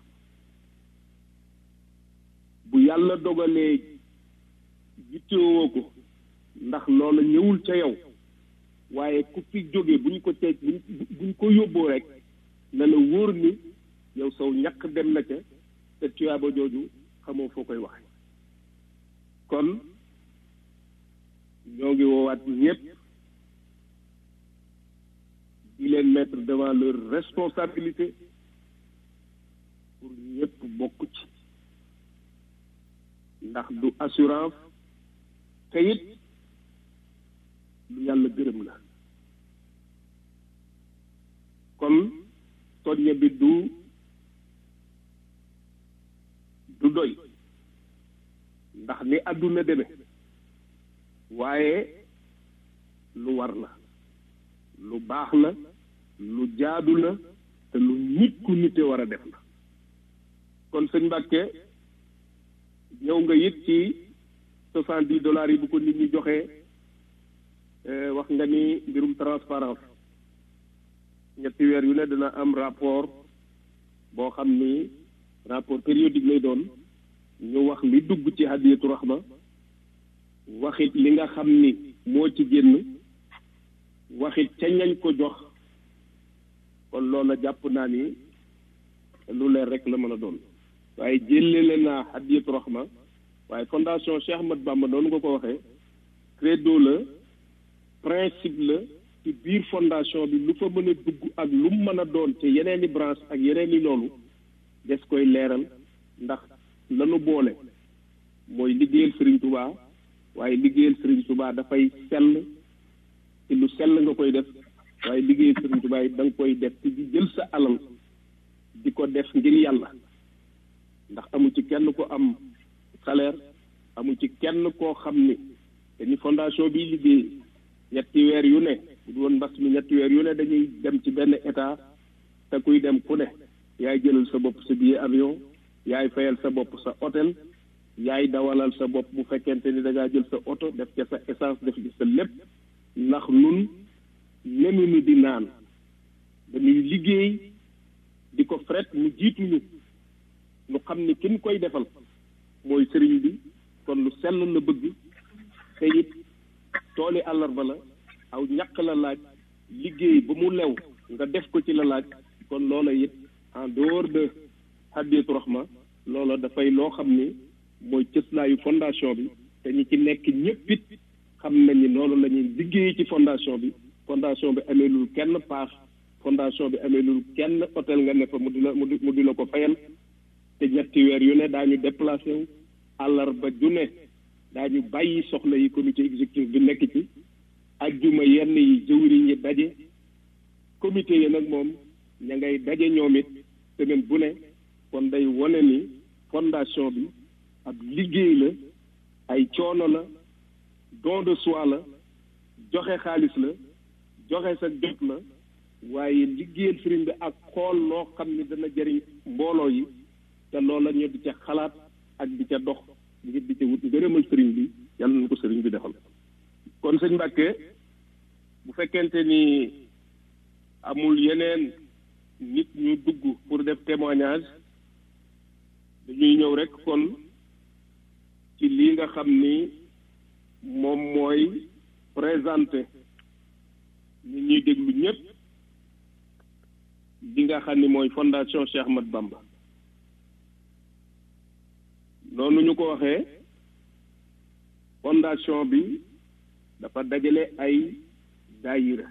bu yàlla dogalee yittewoo ko ndax loola ñëwul ca yow waaye ku fi jóge buñ ko teg buñ buñ ko yóbboo rek na la wóor ni yow saw ñàkk dem na ca te tuyaaba jooju xamoo foo koy waxe kon ñoo ngi woowaat ñëpp di leen mettre devant leur responsabilité pour ñëpp bokk ci ndax du assurance te it lu yàlla gërëm la kon soññe bi du du doy ndax ni àdduna deme waaye lu war la lu baax la lu jaadu la te lu nit ku nite war a def la kon sëñ Mbàkke ñëw nga it ci soixante dix dollars yi bu ko nit ñi joxee wax nga ni mbirum transparence ñetti weer yu ne dina am rapport boo xam ni rapport périodique lay doon ñu wax li dugg ci hadiyatu rahma waxit li nga xam ni moo ci génn waxit ca ñañ ko jox kon loola jàpp naa ni lu leer rek la mën a doon waaye jëlele naa hadiyatu rahma waaye fondation Cheikh Ahmad Bamba doonu nga ko waxee credo la principe la ci biir fondation bi lu fa mën a dugg ak lu mu mën a doon ci yeneeni branche ak yeneeni loolu des koy leeral ndax lanu boole mooy liggéeyal Serigne Touba waaye liggéeyal Serigne Touba dafay sell ci lu sell nga koy def waaye liggéeyal Serigne Touba yi da nga koy def ci di jël sa alal di ko def ngir yàlla ndax amu ci kenn ko am salaire amu ci kenn koo xam ni te ni fondation bi liggéey ñetti weer yu ne bu woon mbas mi ñetti weer yu ne dañuy dem ci benn état te kuy dem ku ne yaay jëlal sa bopp sa billet avion yaay fayal sa bopp sa hôtel yaay dawalal sa bopp bu fekkente ni da ngaa jël sa oto def ca sa essence def ci sa lépp ndax nun nenuñu di naan dañuy liggéey di ko fret mu jiituñu ñu xam ni kin koy defal mooy sëriñ bi kon lu sell la bëgg te it tooli àllarba la aw ñàkk la laaj liggéey ba mu lew nga def ko ci la laaj kon loola it en dehors de hadiyatu rahma loola dafay loo xam ni mooy cëslaayu fondation bi te ñi ci nekk ñëpp it xam nañ ni noonu la ñuy liggéey ci fondation bi fondation bi amee lul kenn paas fondation bi amee lul kenn hôtel nga ne fa mu di la mu di la ko fayal te ñetti weer yu ne daañu déplacé wu àllarba ju ne daañu bàyyi soxla yi comité exécutif bi nekk ci ajjuma yenn yi jëwriñ yi daje comité yi nag moom ña ngay daje ñoom it semaine bu ne kon day wone ni fondation bi ab liggéey la ay coono la don de soi la joxe xaalis la joxe sa jot la waaye liggéeyal sëriñ bi ak xool loo xam ni dana jëriñ mbooloo yi te loola ñu di ca xalaat ak di ca dox ngir di ca wut ngërëmal sëriñ bi yàlla na ko sëriñ bi defal kon sëñ Mbàkke bu fekkente ni amul yeneen nit ñu dugg pour def témoignage dañuy ñëw rek kon ci lii nga xam ni moom mooy présenté nit ñuy déglu ñëpp li nga xam ni mooy fondation Cheikh Ahmad Bamba noonu ñu ko waxee fondation bi dafa dajale ay daayira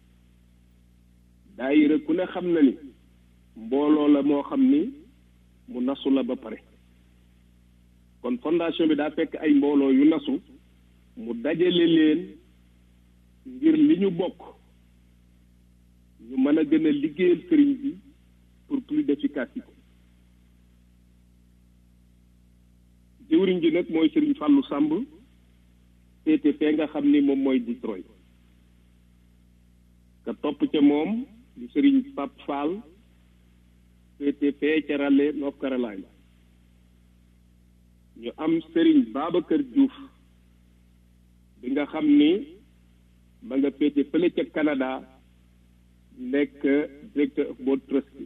daayira ku ne xam na ni mbooloo la moo xam ni mu nasu la ba pare kon fondation bi daa fekk ay mbooloo yu nasu mu dajale leen ngir li ñu bokk ñu mën a gën a liggéeyal sëriñ bi pour plus d'efficacité jëwriñ ji nag mooy sëriñ Fallou Samb féete fee nga xam ni moom mooy Detroit ka topp ca moom di sëriñ Pap Fall féete fee ca Raleigh North Carolina ñu am sëriñ Babacar Diouf bi nga xam ni ma nga féete fële ca Canada nekk directeur of board trustee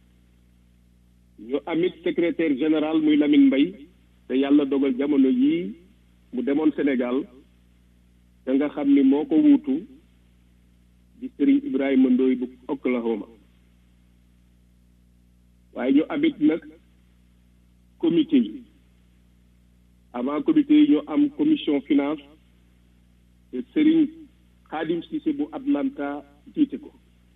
ñu amit secrétaire général muy Lamine Mbaye te yàlla dogal jamono yii mu demoon Sénégal te nga xam ni moo ko wuutu di sëriñ Ibrahima Ndoy bu Oklahoma waaye ñu amit nag comité yi avant comité yi ñu am commission finance te sëriñ Khadim Cissé bu Atlanta jiite ko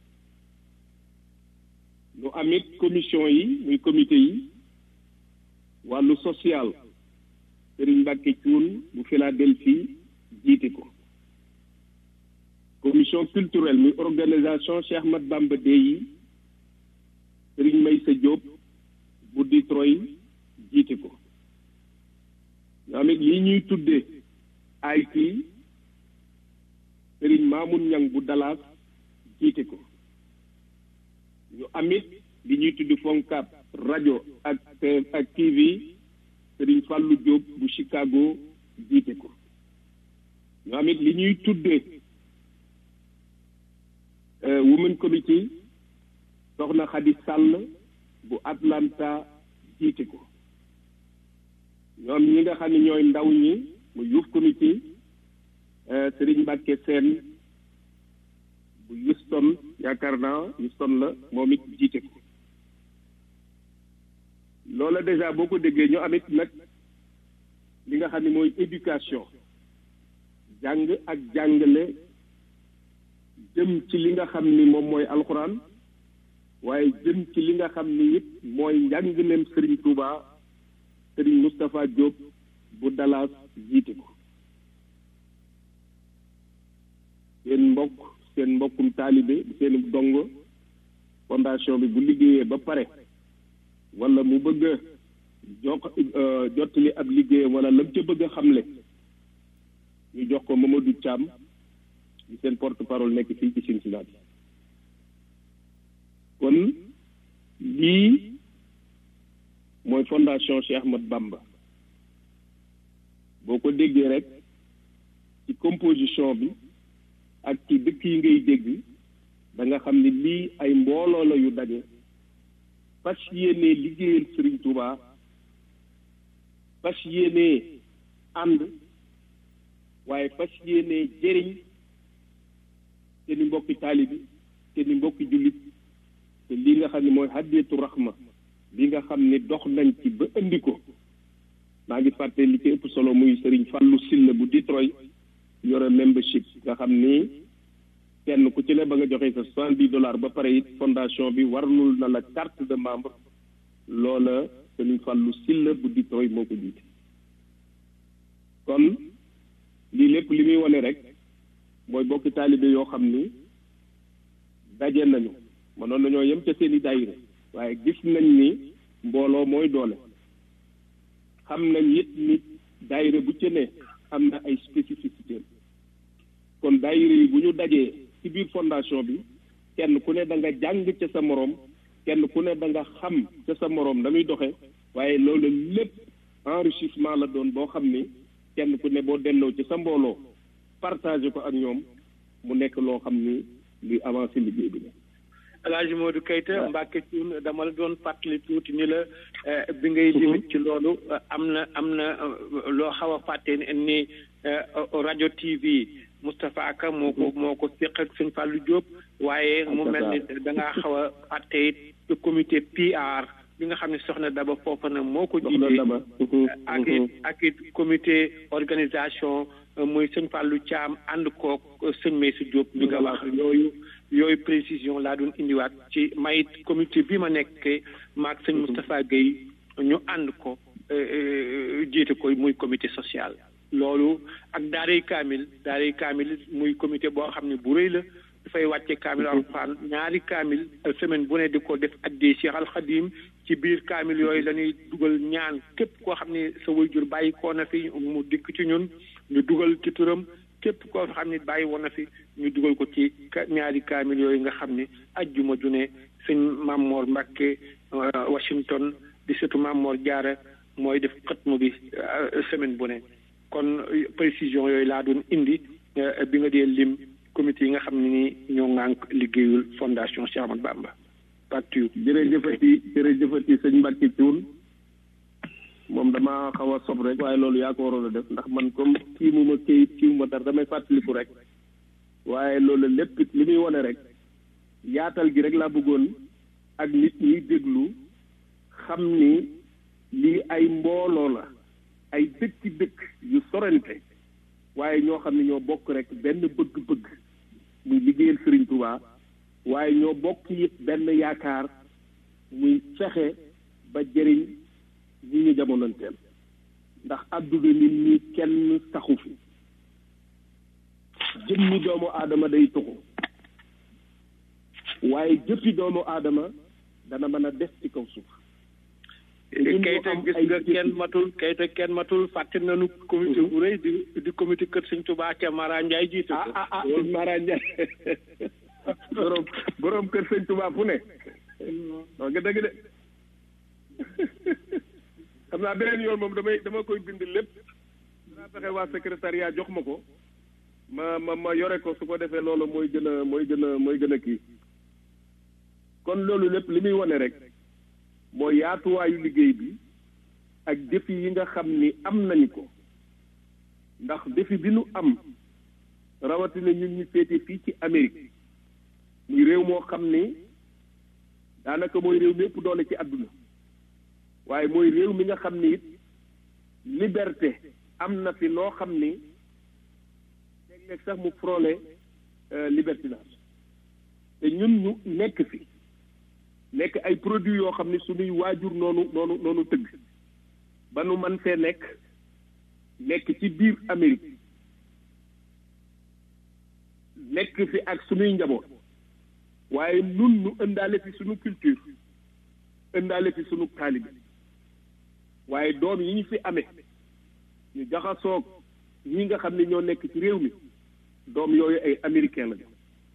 ñu amit commission yi muy comité yi wàllu social sëriñ Mbàkke Cuun bu Philadelphie jiite ko commission culturelle muy organisation Cheikh Ahmad Bamba Day yi sëriñ Maysa Diop bu Detroit jiite ko ñu amit lii ñuy tuddee IT sëriñ Mamoun Ñang bu Dallas jiite ko ñu amit li ñuy tudd Foncap rajo ak ak TV sëriñ Fallou Diop bu Chicago jiite ko ñu amit li ñuy tuddee Women Committee soxna Xadi Sàll bu Atlanta jiite ko ñoom ñi nga xam ne ñooy ndaw ñi mu Youth Committee sëriñ Mbàkke Seen bu Houston yaakaar naa Houston la moom it jiite ko loola déjà boo ko déggee ñu amit nag li nga xam ne mooy éducation jàng ak jàngale jëm ci li nga xam ni moom mooy alxuraan waaye jëm ci li nga xam ni it mooy njàngaleem Serigne Touba Serigne Moustapha Diop bu Dallas jiite ko seen mbokk seen mbokkum taalibe seen dongo fondation bi bu liggéeyee ba pare wala mu bëgg a jox jottali ab liggéeyam wala lam ca bëgg a xamle ñu jox ko Mamadou Thiam di seen porte parole nekk fii ci Cincinnati kon lii mooy fondation Cheikh Ahmad Bamba boo ko déggee rek ci composition bi ak ci dëkk yi ngay dégg da nga xam ni lii ay mbooloo la yu daje fas yéenee liggéeyal Serigne Touba fas yéenee ànd waaye fas yéenee jëriñ te ni mbokki taalibi te ni mbokki jullit te lii nga xam ne mooy hadiyatu rahma li nga xam ni dox nañ ci ba indi ko maa ngi fàtte li ci ëpp solo muy Serigne Fallou Silla bu Detroit yore membership nga xam ni kenn ku ci ne ba nga joxee sa soixante dix dollars ba pare it fondation bi warlul na la carte de membre loola Serigne Fallou Silla bu Detroit moo ko jiite kon lii lépp li muy wane rek mooy bokki taalibe yoo xam ni daje nañu mënoon nañoo yem ca seeni daayira waaye gis nañ ni mbooloo mooy doole xam nañ it ni daayira bu ci ne am na ay spécificité kon daayira yi bu ñu dajee ci biir fondation bi kenn ku ne da nga jàng ca sa moroom kenn ku ne da nga xam ca sa moroom damuy doxe waaye loolu lépp enrichissement la doon boo xam ni kenn ku ne boo delloo ci sa mbooloo partagé ko ak ñoom mu nekk loo xam ni luy avancé liggéey bi la El Hadj Modou Keita Mbacke Thioune dama la doon fàttali tuuti ni la bi ngay limit ci loolu am na am na loo xaw a fàtte ni rajo TV Moustapha Ka moo ko moo ko séq ak sëñ Fallou Diop waaye mu mel ni da ngaa xaw a fàtte it comité PR bi nga xam ne soxna Daba foofa na moo ko jiite ak it ak it comité organisation muy sëñ Fallou Thiam ànd koog sëñ Meysi Diop bi nga wax yooyu yooyu précision laa doon indiwaat ci mayit comité bi ma nekk maag sëñ Moustapha Guèye ñu ànd ko jiite ko muy comité social loolu ak daaray kaamil daaray kaamil muy comité boo xam ne bu rëy la dafay wàcce kaamil alxuraan ñaari kaamil semaine bu ne di ko def addee Cheikh Al Khadim ci biir kaamil yooyu la ñuy dugal ñaan képp koo xam ne sa waajur bàyyi koo na fi mu dikk ci ñun ñu dugal ci turam képp koo xam ne bàyyi woon na fi ñu dugal ko ci ñaari kaamil yooyu nga xam ne ajjuma ju ne sëñ Mamor Mbacke Washington di surtout Mamor Diarra mooy def xatmu bi semaine bu ne kon précision yooyu laa doon indi bi nga dee lim comité yi nga xam ne ni ñoo ŋànk liggéeyul fondation Cheikh Ahmadou Bamba partout jërëjëfati jërëjëfati sëñ Mbacke Thioune moom dama xaw a sob rek waaye loolu yaa ko waroon a def ndax man comme kii mu ma kayit kii mu ma dara damay fàttaliku rek waaye loolu lépp li muy wane rek yaatal gi rek laa bëggoon ak nit ñi déglu xam ni lii ay mbooloo la ay dëkki dëkk yu sorante waaye ñoo xam ne ñoo bokk rek benn bëgg-bëgg muy liggéeyal Serigne Touba waaye ñoo bokk it benn yaakaar muy fexe ba jëriñ ñi ñu jamonoonteel ndax àdduna nit ñi kenn taxu fi jëmmi doomu aadama day tuxu waaye jëppi doomu aadama dana mën a des ci kaw suuf kayita gis nga kenn matul kayita kenn matul fàtte nañu comité bu rëy di di comité kër sëñ Touba ca Mara Ndiaye jiite ko ah ah ah Mara Ndiaye borom borom kër sëñ Touba fu ne non nga dëgg de xam naa beneen yoon moom damay dama koy bind lépp danaa fexe waa secrétariat jox ma ko ma ma ma yore ko su ko defee loolu mooy gën a mooy gën a mooy gën a kii kon loolu lépp li muy wane rek mooy yaatuwaayu liggéey bi ak défi yi nga xam ni am nañu ko ndax défi bi nu am rawatina ñun ñu féete fii ci Amérique muy réew moo xam ni daanaka mooy réew mi ëpp doole ci àdduna waaye mooy réew mi nga xam ni it liberté am na fi loo xam ni léeg-léeg sax mu frôlé libertinage te ñun ñu nekk fi nekk ay produits yoo xam ni suñuy waajur noonu noonu noonu tëgg ba nu man fee nekk nekk ci biir Amérique nekk fi ak suñuy njaboot waaye nun nu ëndaale fi suñu culture ëndaale fi suñu taalibe waaye doom yi ñu fi amee ñu jaxasoog ñi nga xam ne ñoo nekk ci réew mi doom yooyu ay américain la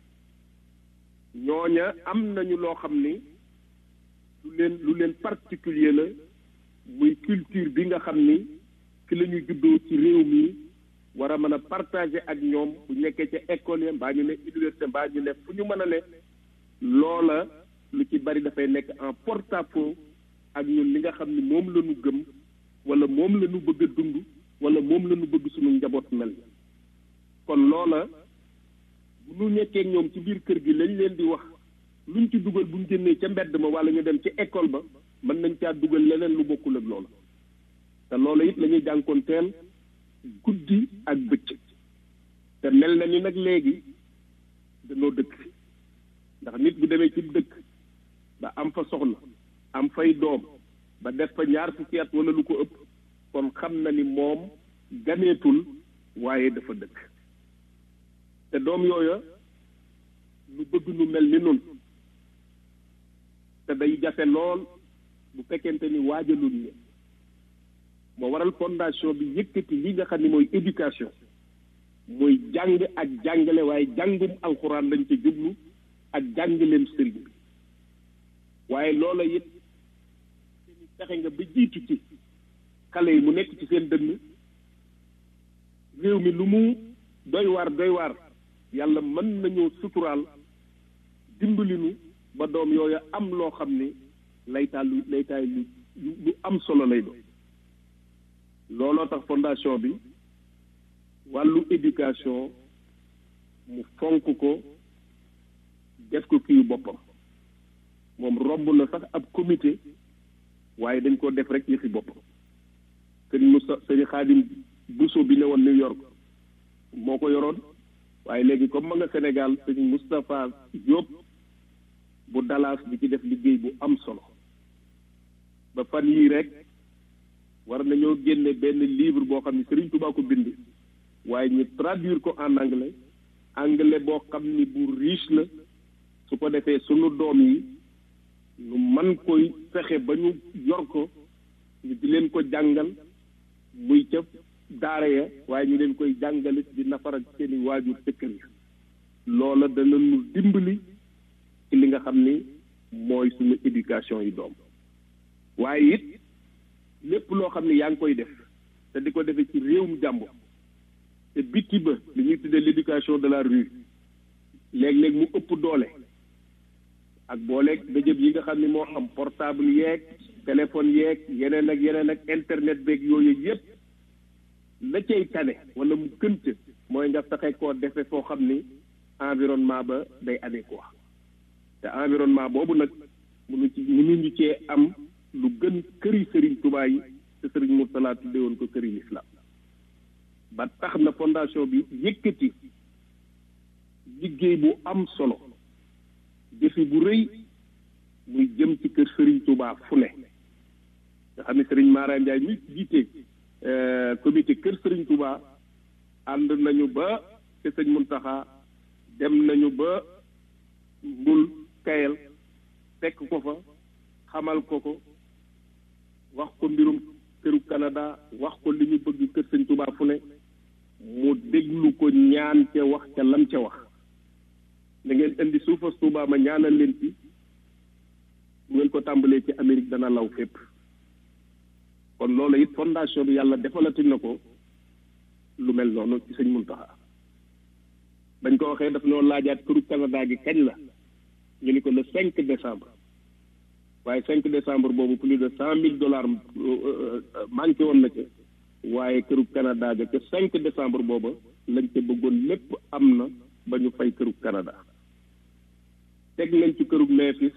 ñooña am nañu loo xam ni lu leen lu leen particulier la muy culture bi nga xam ni fi la ñu juddoo ci réew mi war a mën a partager ak ñoom bu nekkee ca école ya mbaa ñu ne université mbaa ñu ne fu ñu mën a ne loola lu ci bari dafay nekk en porte-à-faux ak ñun li nga xam ni moom la ñu gëm wala moom la ñu bëgg a dund wala moom la ñu bëgg suñu njaboot mel kon loola bu ñu nekkee ñoom ci biir kër gi lañ leen di wax luñ ci dugal buñ génnee ca mbedd ma wala ñu dem ci école ba mën nañ caa dugal leneen lu bokkul ak loola te loola it la ñuy jànkoonteel guddi ak bëccëg te mel na ni nag léegi dañoo dëkk ndax nit bu demee ci dëkk ba am fa soxna am fay doom ba def fa ñaar fukki at wala lu ko ëpp kon xam na ni moom ganeetul waaye dafa dëkk te doom yooya nu bëgg nu mel ni nun te day jafe lool bu fekkente ni waajalul ne moo waral fondation bi yëkkati li nga xam ne mooy éducation mooy jàng ak jàngale waaye jàngum alxuraan lañ ca jublu ak jàngaleem sëriñ bi waaye loola it fexe nga ba jiitu ci xale yi mu nekk ci seen dënn réew mi lu mu doy waar doy waar yàlla mën nañoo suturaal dimbali nu ba doom yooyu am loo xam ne laytaal lu laytaay lu lu am solo lay doon looloo tax fondation bi wàllu éducation mu fonk ko def ko kii boppam moom romb na sax ab comité waaye dañ ko def rek yëfi boppam sëñ Moussa sëñ Xaadim Bousso bi ne woon New York moo ko yoroon waaye léegi comme ma nga Sénégal sëñ Moustapha Diop bu Dallas bi ci def liggéey bu am solo ba fan yii rek war nañoo génne benn livre boo xam ne Serigne Touba ko bind waaye ñu traduire ko en anglais anglais boo xam ni bu riche la su ko defee sunu doom yi ñu man koy fexe ba ñu yor ko ñu di leen ko jàngal muy ca daara ya waaye ñu leen koy jàngalit di nafar ak seeni waajur ca kër ya loola dana nu dimbali ci li nga xam ni mooy suñu éducation yi doom waaye it lépp loo xam ne yaa ngi koy def te di ko defee ci réewum jàmbur te bitti ba li ñuy tuddee l'éducation de la rue léeg-léeg mu ëpp doole ak booleeg dëjëb yi nga xam ne moo am portable yeeg téléphone yeeg yeneen ak yeneen ak internet beeg yooyu yépp la cay tane wala mu gënt mooy nga fexe koo defe foo xam ni environnement ba day adéquat te environnement boobu nag munu ci munuñu cee am lu gën këri sëriñ Tuubaa yi te sëriñ Murtala tudde woon ko këri lislaam ba tax na fondation bi yëkkati liggéey bu am solo defi bu rëy muy jëm ci kër sëriñ Tuubaa fu ne nga xam ne sëriñ Mara Ndiaye mi jiite comité kër sëriñ Tuubaa ànd nañu ba te sëñ Muntaxa dem nañu ba mbul kayel fekk ko fa xamal ko ko wax ko mbirum këru Canada wax ko li ñu bëgg kër sëñ Tuubaa fu ne mu déglu ko ñaan ca wax ca lam ca wax da ngeen indi suufas Tuubaa ma ñaanal leen ci bu ngeen ko tàmbalee ci Amérique dana law fépp kon loolu it fondation bi yàlla defalati na ko lu mel noonu ci sëñ Muntaxa bañ ko waxee daf noo laajaat këru Canada gi kañ la ñu ni ko le cinq décembre waaye cinq décembre boobu plus de cent mille dollars manqué woon na ca waaye këru Canada ga ca cinq décembre booba lañ ca bëggoon lépp am na ba ñu fay këru Canada teg nañ ci këru Memphis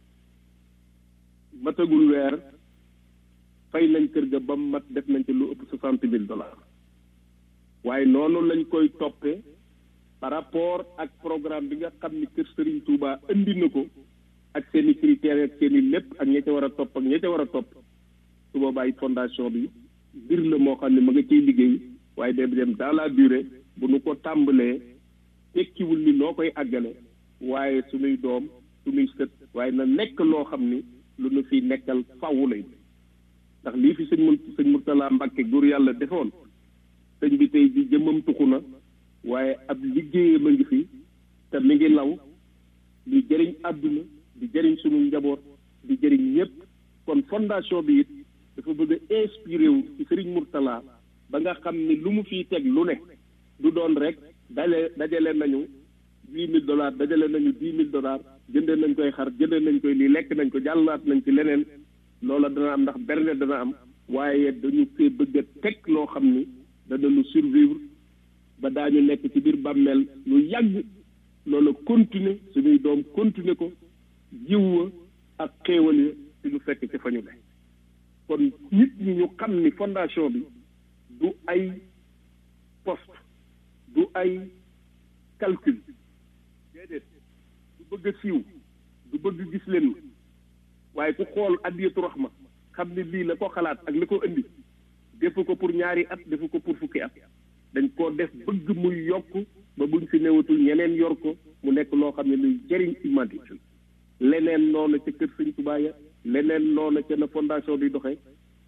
matagul weer fay nañ kër ga ba mat def nañ ci lu ëpp soixante mille dollars waaye noonu lañ koy toppee par rapport ak programme bi nga xam ni kër Serigne Touba indi na ko ak seen i critères ak seen i lépp ak ña ca war a topp ak ña ca war a topp su boobaa it fondation bi mbir la moo xam ne ma nga ciy liggéey waaye day dem dans la durée bu nu ko tàmbalee tekkiwul ni noo koy àggale waaye suñuy doom suñuy sët waaye na nekk loo xam ni lu nu fi nekkal faww lay ndax lii fi sëñ mun sëñ Murtala Mbàkke góor yàlla defoon sëñ bi tey bi jëmmam tuxu na waaye ab liggéeyam a ngi fi te mi ngi law di jëriñ àdduna di jëriñ sunu njaboot di jëriñ ñëpp kon fondation bi it dafa bëgg a inspiré wu ci Serigne Mourtala ba nga xam ni lu mu fiy teg lu ne du doon rek dale dajale nañu huit mille dollars dajale nañu dix mille dollars jëndee nañ koy xar jëndee nañ koy lii lekk nañ ko jàllaat nañ ci leneen loola dana am ndax berne dana am waaye dañu fee bëgg a teg loo xam ni dana nu survivre ba daañu nekk ci biir bàmmeel lu yàgg loola continuer suñuy doom continuer ko jiw wa ak xéewal ya ci lu fekk ci fa ñu ne kon nit ñi ñu xam ni fondation bi du ay poste du ay calcul déedéet du bëgg a siiw du bëgg gis leen waaye ku xool addiyatu raxma xam ni lii la ko xalaat ak li ko indi defu ko pour ñaari at defu ko pour fukki at dañ koo def bëgg muy yokk ba buñ fi newatul ñeneen yor ko mu nekk loo xam ne luy jëriñ humanité leneen noonu ca kër sëñ Tuubaa ya leneen noonu ca na fondation bi doxee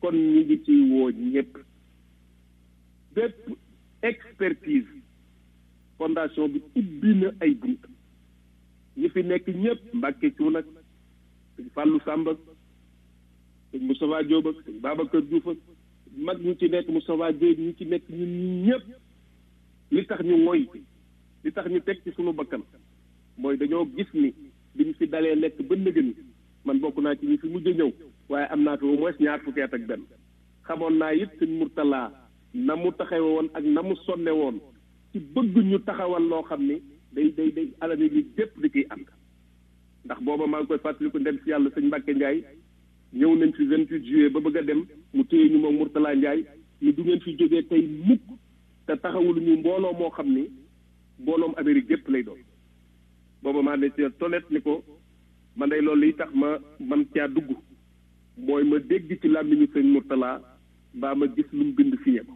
kon ñu ngi ci woo ñëpp bépp expertise fondation bi ubbi na ay bunt ñi fi nekk ñëpp Mbàkke Cuun ak sëñ Fàllu Sàmb ak sëñ Moustapha Diop ak sëñ Babacar Diouf ak mag ñu ci nekk Moustapha Diop ñu ci nekk ñun ñëpp li tax ñu moy li tax ñu teg ci sunu bakkan mooy dañoo gis ni bi ñu fi dalee lekk ba nëgën man bokk naa ci ñi fi mujj a ñëw waaye am naa fi au moins ñaar fukki at ak benn xamoon naa it sëñ Murtala na mu taxawe woon ak na mu sonne woon ci bëgg ñu taxawal loo xam ni day day day alami li dépp di ciy ànd ndax booba maa ngi koy fàttaliku ndem si yàlla sëñ Mbàkke Njaay ñëw nañ fi vingt huit juillet ba bëgg a dem mu téye ñu moom Murtala Njaay ni du ngeen fi jógee tey mukk te taxawul ñu mbooloo moo xam ni mbooloom Amérique gépp lay doon booba maa ne ci tolet ni ko man day loolu li tax ma man caa dugg mooy ma dégg ci làmmiñu sëñ Murtala mbaa ma gis lu mu bind signé ko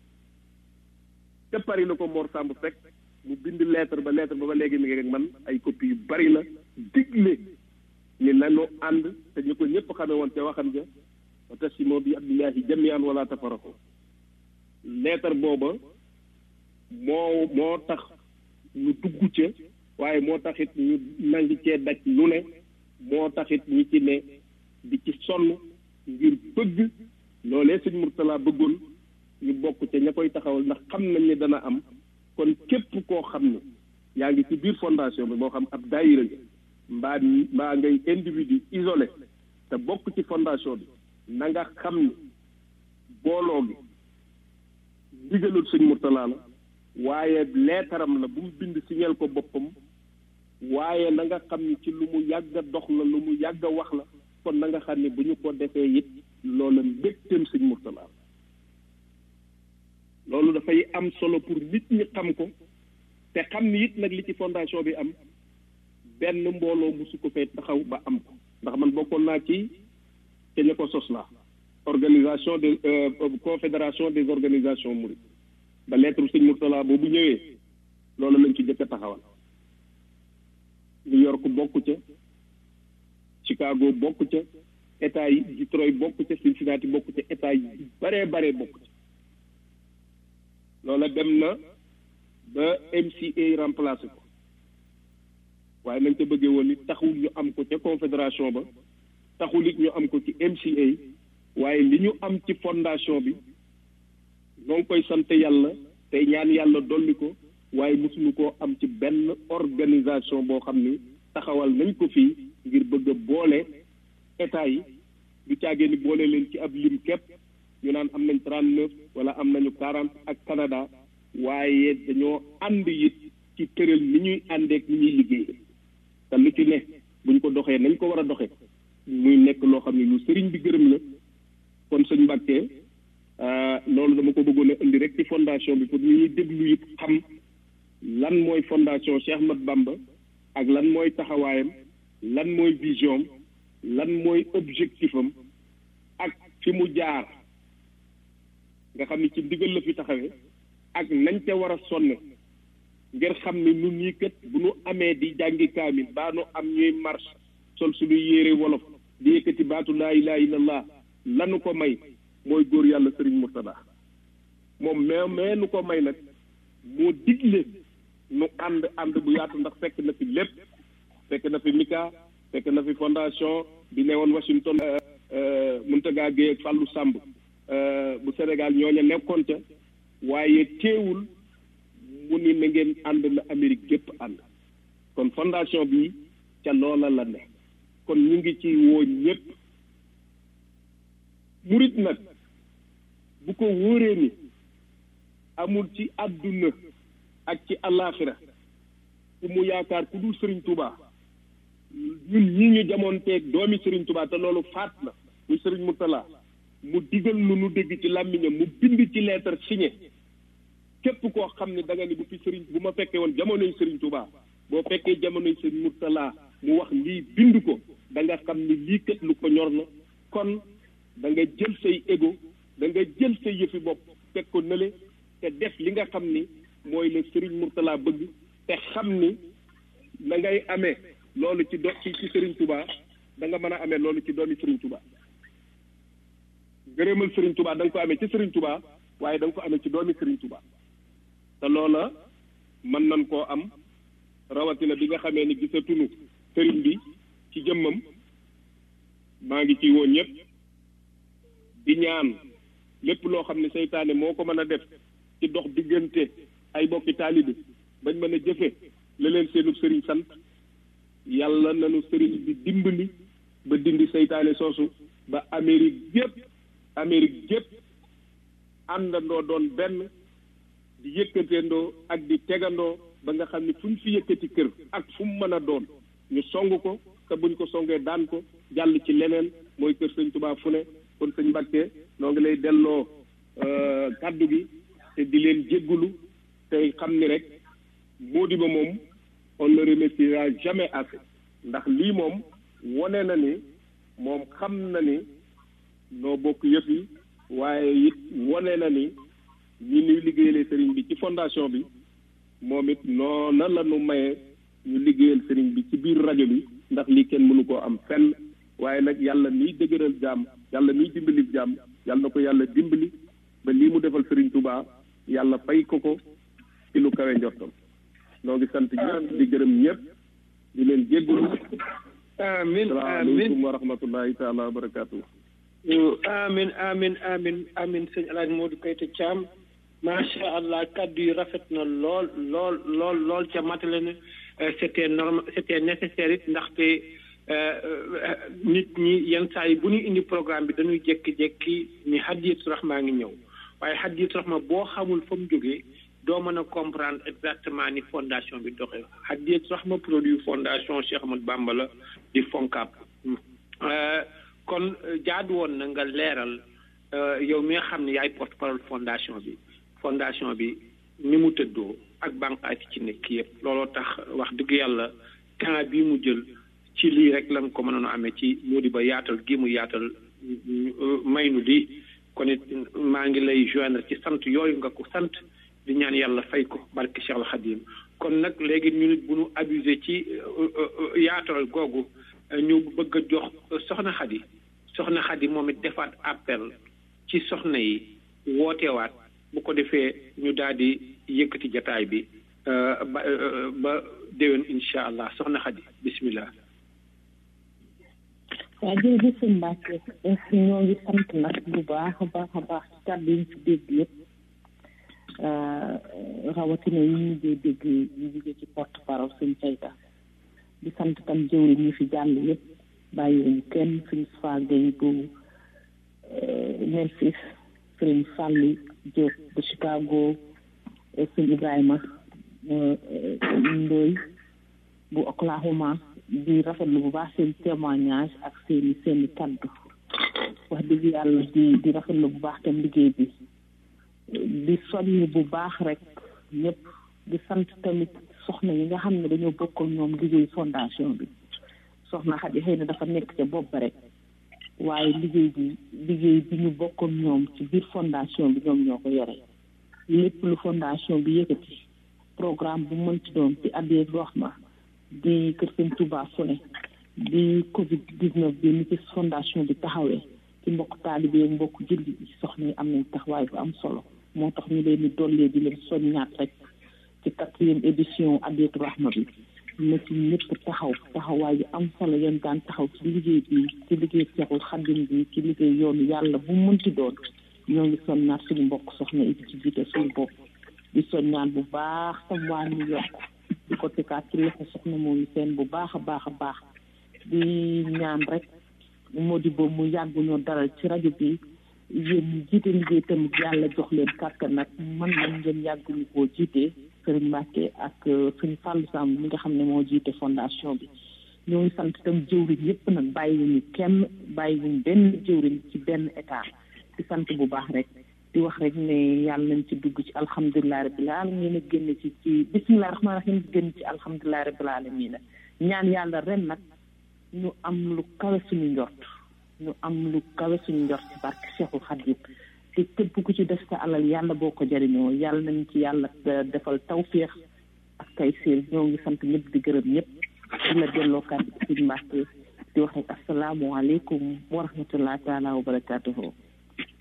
te Paris la ko Mor Samb fekk mu bind lettre ba lettre ba ba léegi mi ngi rek man ay copie yu bari la digle ni nanu ànd te ñu ko ñëpp xamee woon te waxam ja wa tasimo bi abdillahi jamian wala tafarako lettre booba moo moo tax ñu dugg ca waaye moo taxit ñu nangi cee daj lu ne moo taxit ñi ci ne di ci sonn ngir bëgg loolee sëñ Murtala bëggoon ñu bokk ca ña koy taxawal ndax xam nañ ne dana am kon képp koo xam ne yaa ngi ci biir fondation bi moo xam ab daayira nga mbaa mbaa ngay individu isolé te bokk ci fondation bi na nga xam ne booloo gi ndigalul sëñ Murtala la waaye leetaram la bu mu bind signal ko boppam waaye na nga xam ni ci lu mu yàgg a dox la lu mu yàgg a wax la kon na nga xam ne bu ñu ko defee it loola mbégteem sëñ Murtala loolu dafay am solo pour nit ñi xam ko te xam ni it nag li ci fondation bi am benn mbooloo musu ko fee taxaw ba am ko ndax man bokkoon naa ci te ña ko sos la organisation des confédération des organisations mourides ba lettre sëñ Murtala boobu ñëwee loolu lañ ci jëkk a taxawal New York bokk ca Chicago bokk ca état yi Detroit bokk ca Cincinnati bokk ca état yi baree baree bokk ca loola dem na ba MCA remplacé ko waaye nañ ko bëggee woon it taxul ñu am ko ca confédération ba taxul it ñu am ko ci MCA waaye li ñu am ci fondation bi ñoo ngi koy sant yàlla tey ñaan yàlla dolli ko waaye mosuñu koo am ci benn organisation boo xam ni taxawal nañ ko fii ngir bëgg a boole état yi du caagee ni boole leen ci ab lim képp ñu naan am nañ trente neuf wala am nañu quarante ak Canada waaye dañoo ànd it ci tëral ni ñuy àndeek ni ñuy liggéey te lu ci ne buñ ko doxee nañ ko war a doxee muy nekk loo xam ne lu sëriñ bi gërëm la kon sëñ Mbàkke loolu dama ko bëggoon a indi rek ci fondation bi pour ñu ñuy déglu it xam lan mooy fondation Cheikh Ahmad Bamba ak lan mooy taxawaayam lan mooy vision lan mooy objectif am ak fi mu jaar nga xam ni ci ndigal la fi taxawee ak nañ ca war a sonne ngir xam ni nun ñii kat bu nu amee di jàngi kaamil baa nu am ñuy marche sol suñu yére wolof di yëkkati baatu laa ilaha illallah lanu ko may mooy góor yàlla sëriñ Murtada moom mais mais nu ko may nag moo digle nu ànd ànd bu yaatu ndax fekk na fi lépp fekk na fi Mika fekk na fi fondation bi ne woon Washington Muntaga Gueye ak Fallou Samb bu Sénégal ñooña nekkoon ca waaye teewul mu ni na ngeen ànd na Amérique gépp ànd kon fondation bi ca loola la ne kon ñu ngi ci woo ñëpp murit nag bu ko wóoree ni amul ci àdduna ak ci àllaaxira ku mu yaakaar ku dul Sëriñ Tuubaa ñun ñi ñu jamoonteeg doomi Sëriñ Tuubaa te loolu faat na muy Sëriñ Murtala mu digal lu nu dégg ci làmmiñam mu bind ci lettre signé képp koo xam ne da nga ni bu fi sëriñ bu ma fekkee woon jamonoy Sëriñ Tuubaa boo fekkee jamonoy Sëriñ Murtala mu wax lii bind ko da nga xam ni lii kat lu ko ñor la kon da nga jël say ego da nga jël say yëfi bopp teg ko nële te def li nga xam ni mooy la Sëriñ Murtala bëgg te xam ni la ngay amee loolu ci do ci ci Sëriñ Tuubaa da nga mën a amee loolu ci doomi Sëriñ Tuubaa ngërëmal Serigne Touba da nga ko amee ci Serigne Touba waaye da nga ko amee ci doomi Serigne Touba te loola mën nañ koo am rawatina bi nga xamee ni gisatunu Serigne bi ci jëmmam maa ngi ciy woon ñëpp di ñaan lépp loo xam ne seytaane moo ko mën a def ci dox diggante ay bokki taalibi bañ mën a jëfe la leen seenu sëriñ sant yàlla nanu sëriñ bi dimbali ba dindi seytaane soosu ba Amérique gépp Amérique gépp àndandoo doon benn di yëkkateendoo ak di tegandoo ba nga xam ne fu ñu fi yëkkati kër ak fu mu mën a doon ñu song ko te buñ ko songee daan ko jàll ci leneen mooy kër sëñ Tuubaa fu ne kon sëñ Mbàkke noo ngi lay delloo kàddu gi te di leen jéggulu tey xam ni rek Modibo moom on ne remerciera jamais assez ndax lii moom wone na ni moom xam na ni noo bokk yëf yi waaye it wone na ni ñi ñuy liggéeyalee sëriñ bi ci fondation bi moom it noona la nu maye ñu liggéeyal sëriñ bi ci biir rajo bi ndax lii kenn mënu koo am fenn waaye nag yàlla miy dëgëral jaam yàlla miy dimbali jaam yàlla na ko yàlla dimbali ba lii mu defal sëriñ Touba yàlla fay ko ko ci lu kawe njortam noo ngi sant ñëpp di gërëm ñëpp di leen jéggulu amin salaamaaleykum wa rahmatullahi taala wa barakaatu amin amin amin amin sëñ Alaaji Modou Kayta Thiam macha allah kaddu yi rafet na lool lool lool lool ca matale na c'était normal c'était nécessaire it ndaxte nit ñi yenn saa yi bu ñu indi programme bi dañuy jékki-jékki ni hadiyatu rahma ngi ñëw waaye hadiyatu rahma boo xamul fa mu jógee doo mën a comprendre exactement ni fondation bi doxee hadiyatu rahma produit fondation Cheikh Ahmadou Bamba la di FONCAB kon jaadu woon na nga leeral yow mi nga xam ne yaay porte parole fondation bi fondation bi ni mu tëddoo ak bànqaay ci nekk yëpp looloo tax wax dëgg yàlla temps bii mu jël ci lii rek lan ko mënoon a amee ci Modibo yaatal gi mu yaatal may nu lii kon it maa ngi lay joindre ci sant yooyu nga ko sant di ñaan yàlla fay ko barke Cheikh al Khadim kon nag léegi ñu nit bu ñu abusé ci yaatal googu ñu bëgg a jox soxna Xadi soxna Xadi moom it defaat appel ci soxna yi wootewaat bu ko defee ñu daal di yëkkati jataay bi ba ba déwén incha allah soxna Xadi bismillah waaw jërëjëf sëñ Mbacke ñoo ngi sant nag bu baax a baax a baax ci kàddu yi ñu fi dégg yëpp rawatina yi ñu dee dégg ñu jóge ci porte parole sëñ Kayta di sant tam jëwri ñi fi jàll yëpp bàyyiwuñu kenn suñ faagay bu Memphis sëriñ Fàlli Diop bu Chicago sëñ Ibrahima Ndoy bu Oklahoma di rafetlu bu baax seen témoignage ak seeni seeni kaddu wax dëgg yàlla di di rafetlu bu baax tam liggéey bi di soññ bu baax rek ñëpp di sant tamit soxna yi nga xam ne dañoo bokk ak ñoom liggéey fondation bi soxna Xadi xëy na dafa nekk ca bopp ba rek waaye liggéey bi liggéey bi ñu bokk ak ñoom ci biir fondation bi ñoom ñoo ko yore lépp lu fondation bi yëkkati programme bu mënti doon ci addee Rahma di kër sëñ Touba fu ne di Covid 19 bi ni ci fondation bi taxawee ci mbokk taalibe yi mbokk julli bi soxna yi am nañ taxawaay bu am solo moo tax ñu leen di dollee di leen soññaat rek ci quatrième édition Adiyatu Rahma bi na ci ñëpp taxaw taxawaay yu am solo yéen daan taxaw ci liggéey bi ci liggéey Seexul Xadim bi ci liggéey yoonu yàlla bu mënti doon ñoo ngi soññaat suñu mbokk soxna yi ci jiite suñu bopp di soññaat bu baax tam waa New York di ko tekaat ci loxo soxna moomu seen bu baax a baax a baax di ñaan rek Modibo mu yàgg ñoo daral ci rajo bi yéen ñi jiite liggéey tamit yàlla jox leen kàttan nag man nañ ngeen yàgg ñu koo jiite Sëriñ Mbàkke ak Sëriñ Fàllu Samb mi nga xam ne moo jiite fondation bi ñoo ngi sant itam jëwriñ yépp nag bàyyiwuñu kenn bàyyiwuñu benn jëwriñ ci benn état di sant bu baax rek di wax rek ne yàlla nañ ci dugg ci alhamdulilah rabbil alamin a génn ci ci bisimilah rahmaani rahim génn ci alhamdulilah rabbil alamin ñaan yàlla ren nag ñu am lu kawe suñu njort ñu am lu kawe suñu njort ci barke Cheikhul Khadim te képp ku ci def sa alal yàlla boo ko jëriñoo yàlla nañ ci yàlla defal tawféex ak kay séer ñoo ngi sant ñëpp di gërëm ñëpp di la delloo kàddu ci Mbàkke di wax rek asalaamualeykum wa rahmatullahi taala wa barakatuhu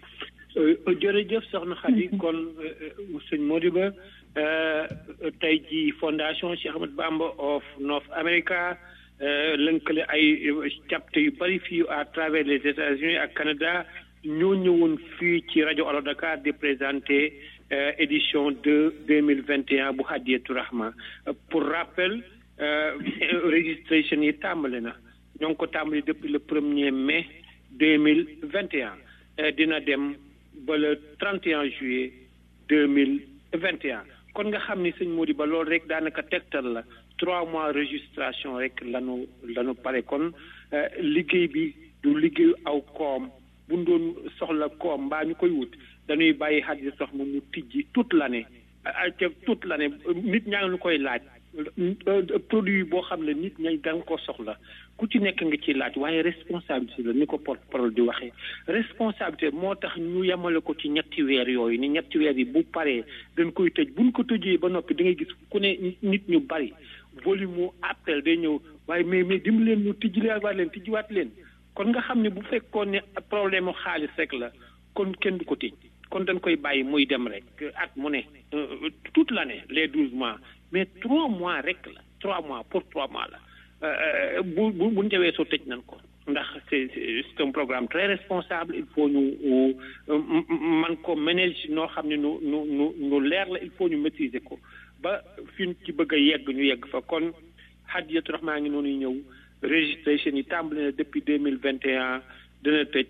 jërëjëf soxna Khady kon sëñ Modiba tey ji fondation Cheikh Ahmed Bamba of North America lënkale ay capte yu bëri fii à travers les États-Unis ak Canada ñoo ñëwoon fii ci rajo Allo Dakar di présenter édition de deux mille vingt et un bu Hadiyatou Rahma pour rappel registration yi tàmbali na ñoo ngi ko tàmbali depuis le premier mai deux mille vingt et un dina dem ba le 31 juillet 2021 kon nga xam ni sëñ Mody ba loolu rek daanaka tegtal la trois mois registration rek lanu lanu pare kon liggéey bi du liggéeyu aw koom bu ñu doon soxla koom mbaa ñu koy wut dañuy bàyyi Hadiyatou Rahma mu tijji toute l'année ca toute l'année nit ñaa ngi lu koy laaj produit boo xam ne nit ña da nga ko soxla ku ci nekk nga ci laaj waaye responsabilité la ni ko porte parole di waxee responsabilité moo tax ñu yemale ko ci ñetti weer yooyu ni ñetti weer yi bu paree dañ koy tëj buñ ko tëjee ba noppi da ngay gis ku ne nit ñu bari volume mu appel day ñëw waaye mais mais dim leen ñu tijjiwaat leen tijjiwaat leen kon nga xam ne bu fekkoon ne problème mu xaalis rek la kon kenn du ko tëj kon dañ koy bàyyi muy dem rek at mu ne toute l'année les douze mois mais trois mois rek la trois mois pour trois mois la bu bu bu njëwee soo tëj nañ ko ndax c'est c'est un programme très responsable il faut ñu man ko manage noo xam ne nu nu nu nu leer la il faut ñu maîtriser ko ba fi ñu ci bëgg a yegg ñu yegg fa kon Hadiyatou Rahma ngi noonu ñëw registration yi tàmbali na depuis deux mille vingt et un dina tëj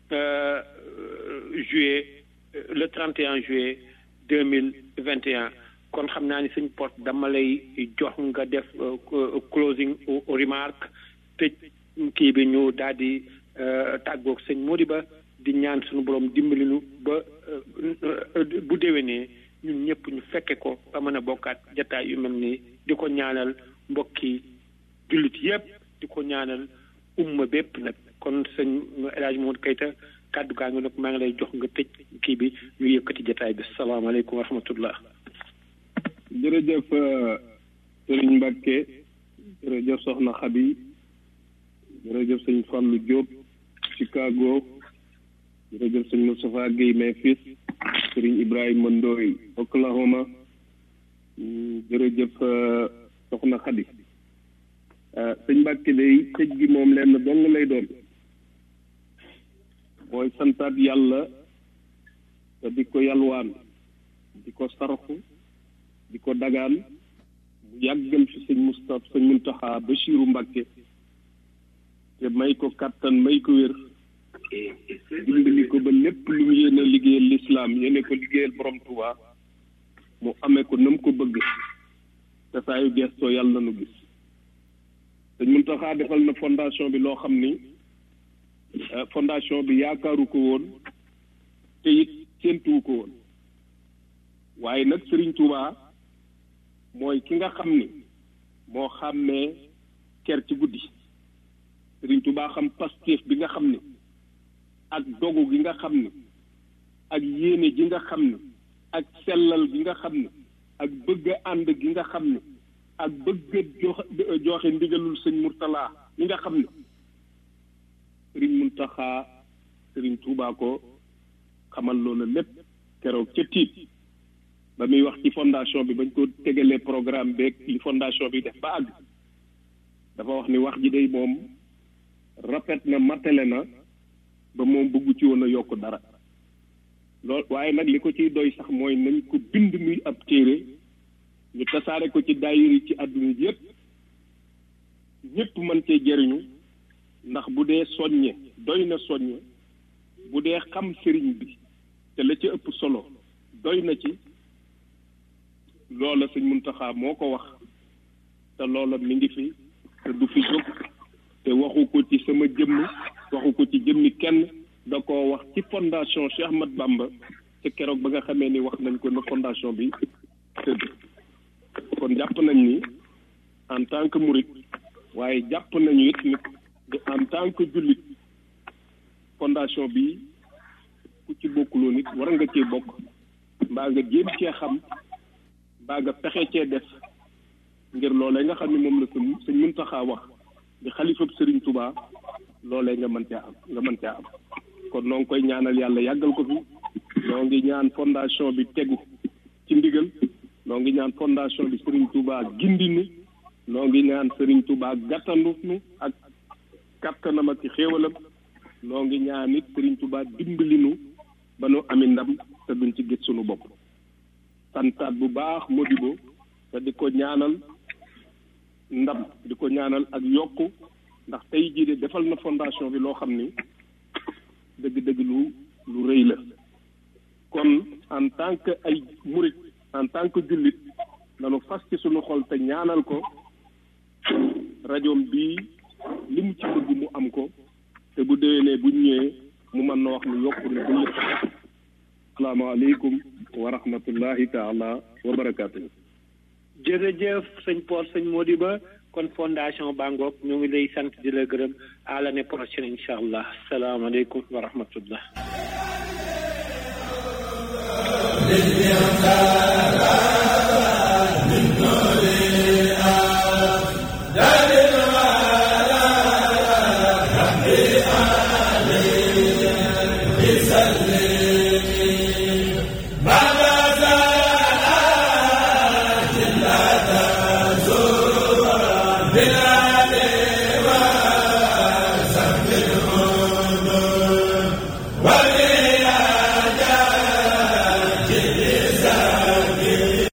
juillet le 31 juillet deux mille vingt et un kon xam naa ni suñ porte dama lay jox nga def closing remark tëj kii bi ñu daal di tàggoog sëñ Modiba di ñaan suñu borom dimbali nu ba bu déwénee ñun ñëpp ñu fekke ko ba mën a bokkaat jataay yu mel nii di ko ñaanal mbokki jullit yëpp di ko ñaanal umma bépp nag kon sëñ El Hadj Modou Keita kàddu gaa ngi nag maa ngi lay jox nga tëj kii bi ñu yëkkati jataay bi salaamaaleykum wa rahmatullah jërëjëf sëriñ Mbacke jërëjëf soxna Xabi jërëjëf sëñ Fallou Diop Chicago jërëjëf sëñ Moustapha Guèye Memphis sëriñ Ibrahima Ndoye Oklahoma jërëjëf soxna Xabi sëñ Mbacke day tëj gi moom lenn dong lay doon mooy santaat yàlla te di ko yalwaan di ko sarxu di ko dagaan mu yàggal fi sëñ Moustapha sëñ Muntaxa Bachiru Mbàkke te may ko kàttan may ko wér dimbali ko ba lépp lu mu yéene liggéeyal lislaam yéene ko liggéeyal borom Tuubaa mu amee ko nam ko bëgg te saa yu gestoo yàlla nu gis sëñ Muntaxa defal na fondation bi loo xam ni fondation bi yaakaaru ko woon te it séentuwu ko woon waaye nag Sëriñ Tuubaa mooy ki nga xam ni moo xàmmee ker ci guddi Sëriñ Tuubaa xam pastéef bi nga xam ni ak dogu gi nga xam ni ak yéene gi nga xam ni ak sellal gi nga xam ni ak bëgg a ànd gi nga xam ni ak bëgg a jox joxe ndigalul sëñ Murtala mi nga xam ni Sëriñ Muntaxa Sëriñ Tuubaa ko xamal loola lépp keroog ca tiit ba muy wax ci fondation bi bañ ko tegalee programme beeg li fondation bi def ba àgg dafa wax ni wax ji day moom rafet na matale na ba moom bëggu ci woon a yokk dara lool waaye nag li ko ciy doy sax mooy nañ ko bind muy ab téere ñu tasaare ko ci daayiri ci àdduna ji yépp ñépp mën cee jëriñu ndax bu dee soññe doy na soññe bu dee xam sëriñ bi te la ca ëpp solo doy na ci loola sëñ Muntaxa moo ko wax te loola mi ngi fi te du fi jóg te waxu ko ci sama jëmm waxu ko ci jëmmi kenn da koo wax ci fondation Cheikh Ahmad Bamba te keroog ba nga xamee ni wax nañ ko na fondation bi tëdd kon jàpp nañ ni en tant que murit waaye jàpp nañu it ni en tant que jullit fondation bi ku ci bokkuloo nit war nga cee bokk mbaa nga jéem cee xam mbaa nga pexe cee def ngir loolee nga xam ne moom la sëñ sëñ Muntaxa wax di xalifab Sëriñ Tubaa loolee nga mën caa am nga mën caa am kon noo ngi koy ñaanal yàlla yàggal ko fi noo ngi ñaan fondation bi tegu ci ndigal noo ngi ñaan fondation bi Serigne Touba gindi nu noo ngi ñaan Serigne Touba gàttandu nu ak kattanam ak xéewalam noo ngi ñaan it Serigne Touba dimbali nu ba nu ami ndam te duñ ci gis sunu bopp santaat bu baax Modibo te di ko ñaanal ndam di ko ñaanal ak yokku ndax tey jii de defal na fondation bi loo xam ni dëgg-dëgg lu lu rëy la kon en tant que ay murit en tant que jullit nanu fas ci sunu xol te ñaanal ko rajoom bii li mu ci bëgg mu am ko te bu déwénee bu ñëwee mu mën na wax ni yokku na ba lépp asalaamaaleykum wa rahmatullahi taala wa barakaatu. jërëjëf sëñ Paul sëñ Modiba kon fondation Bangoog ñu ngi lay sant di la gërëm à l'année prochaine incha allah salaamaaleykum wa rahmatullah Bina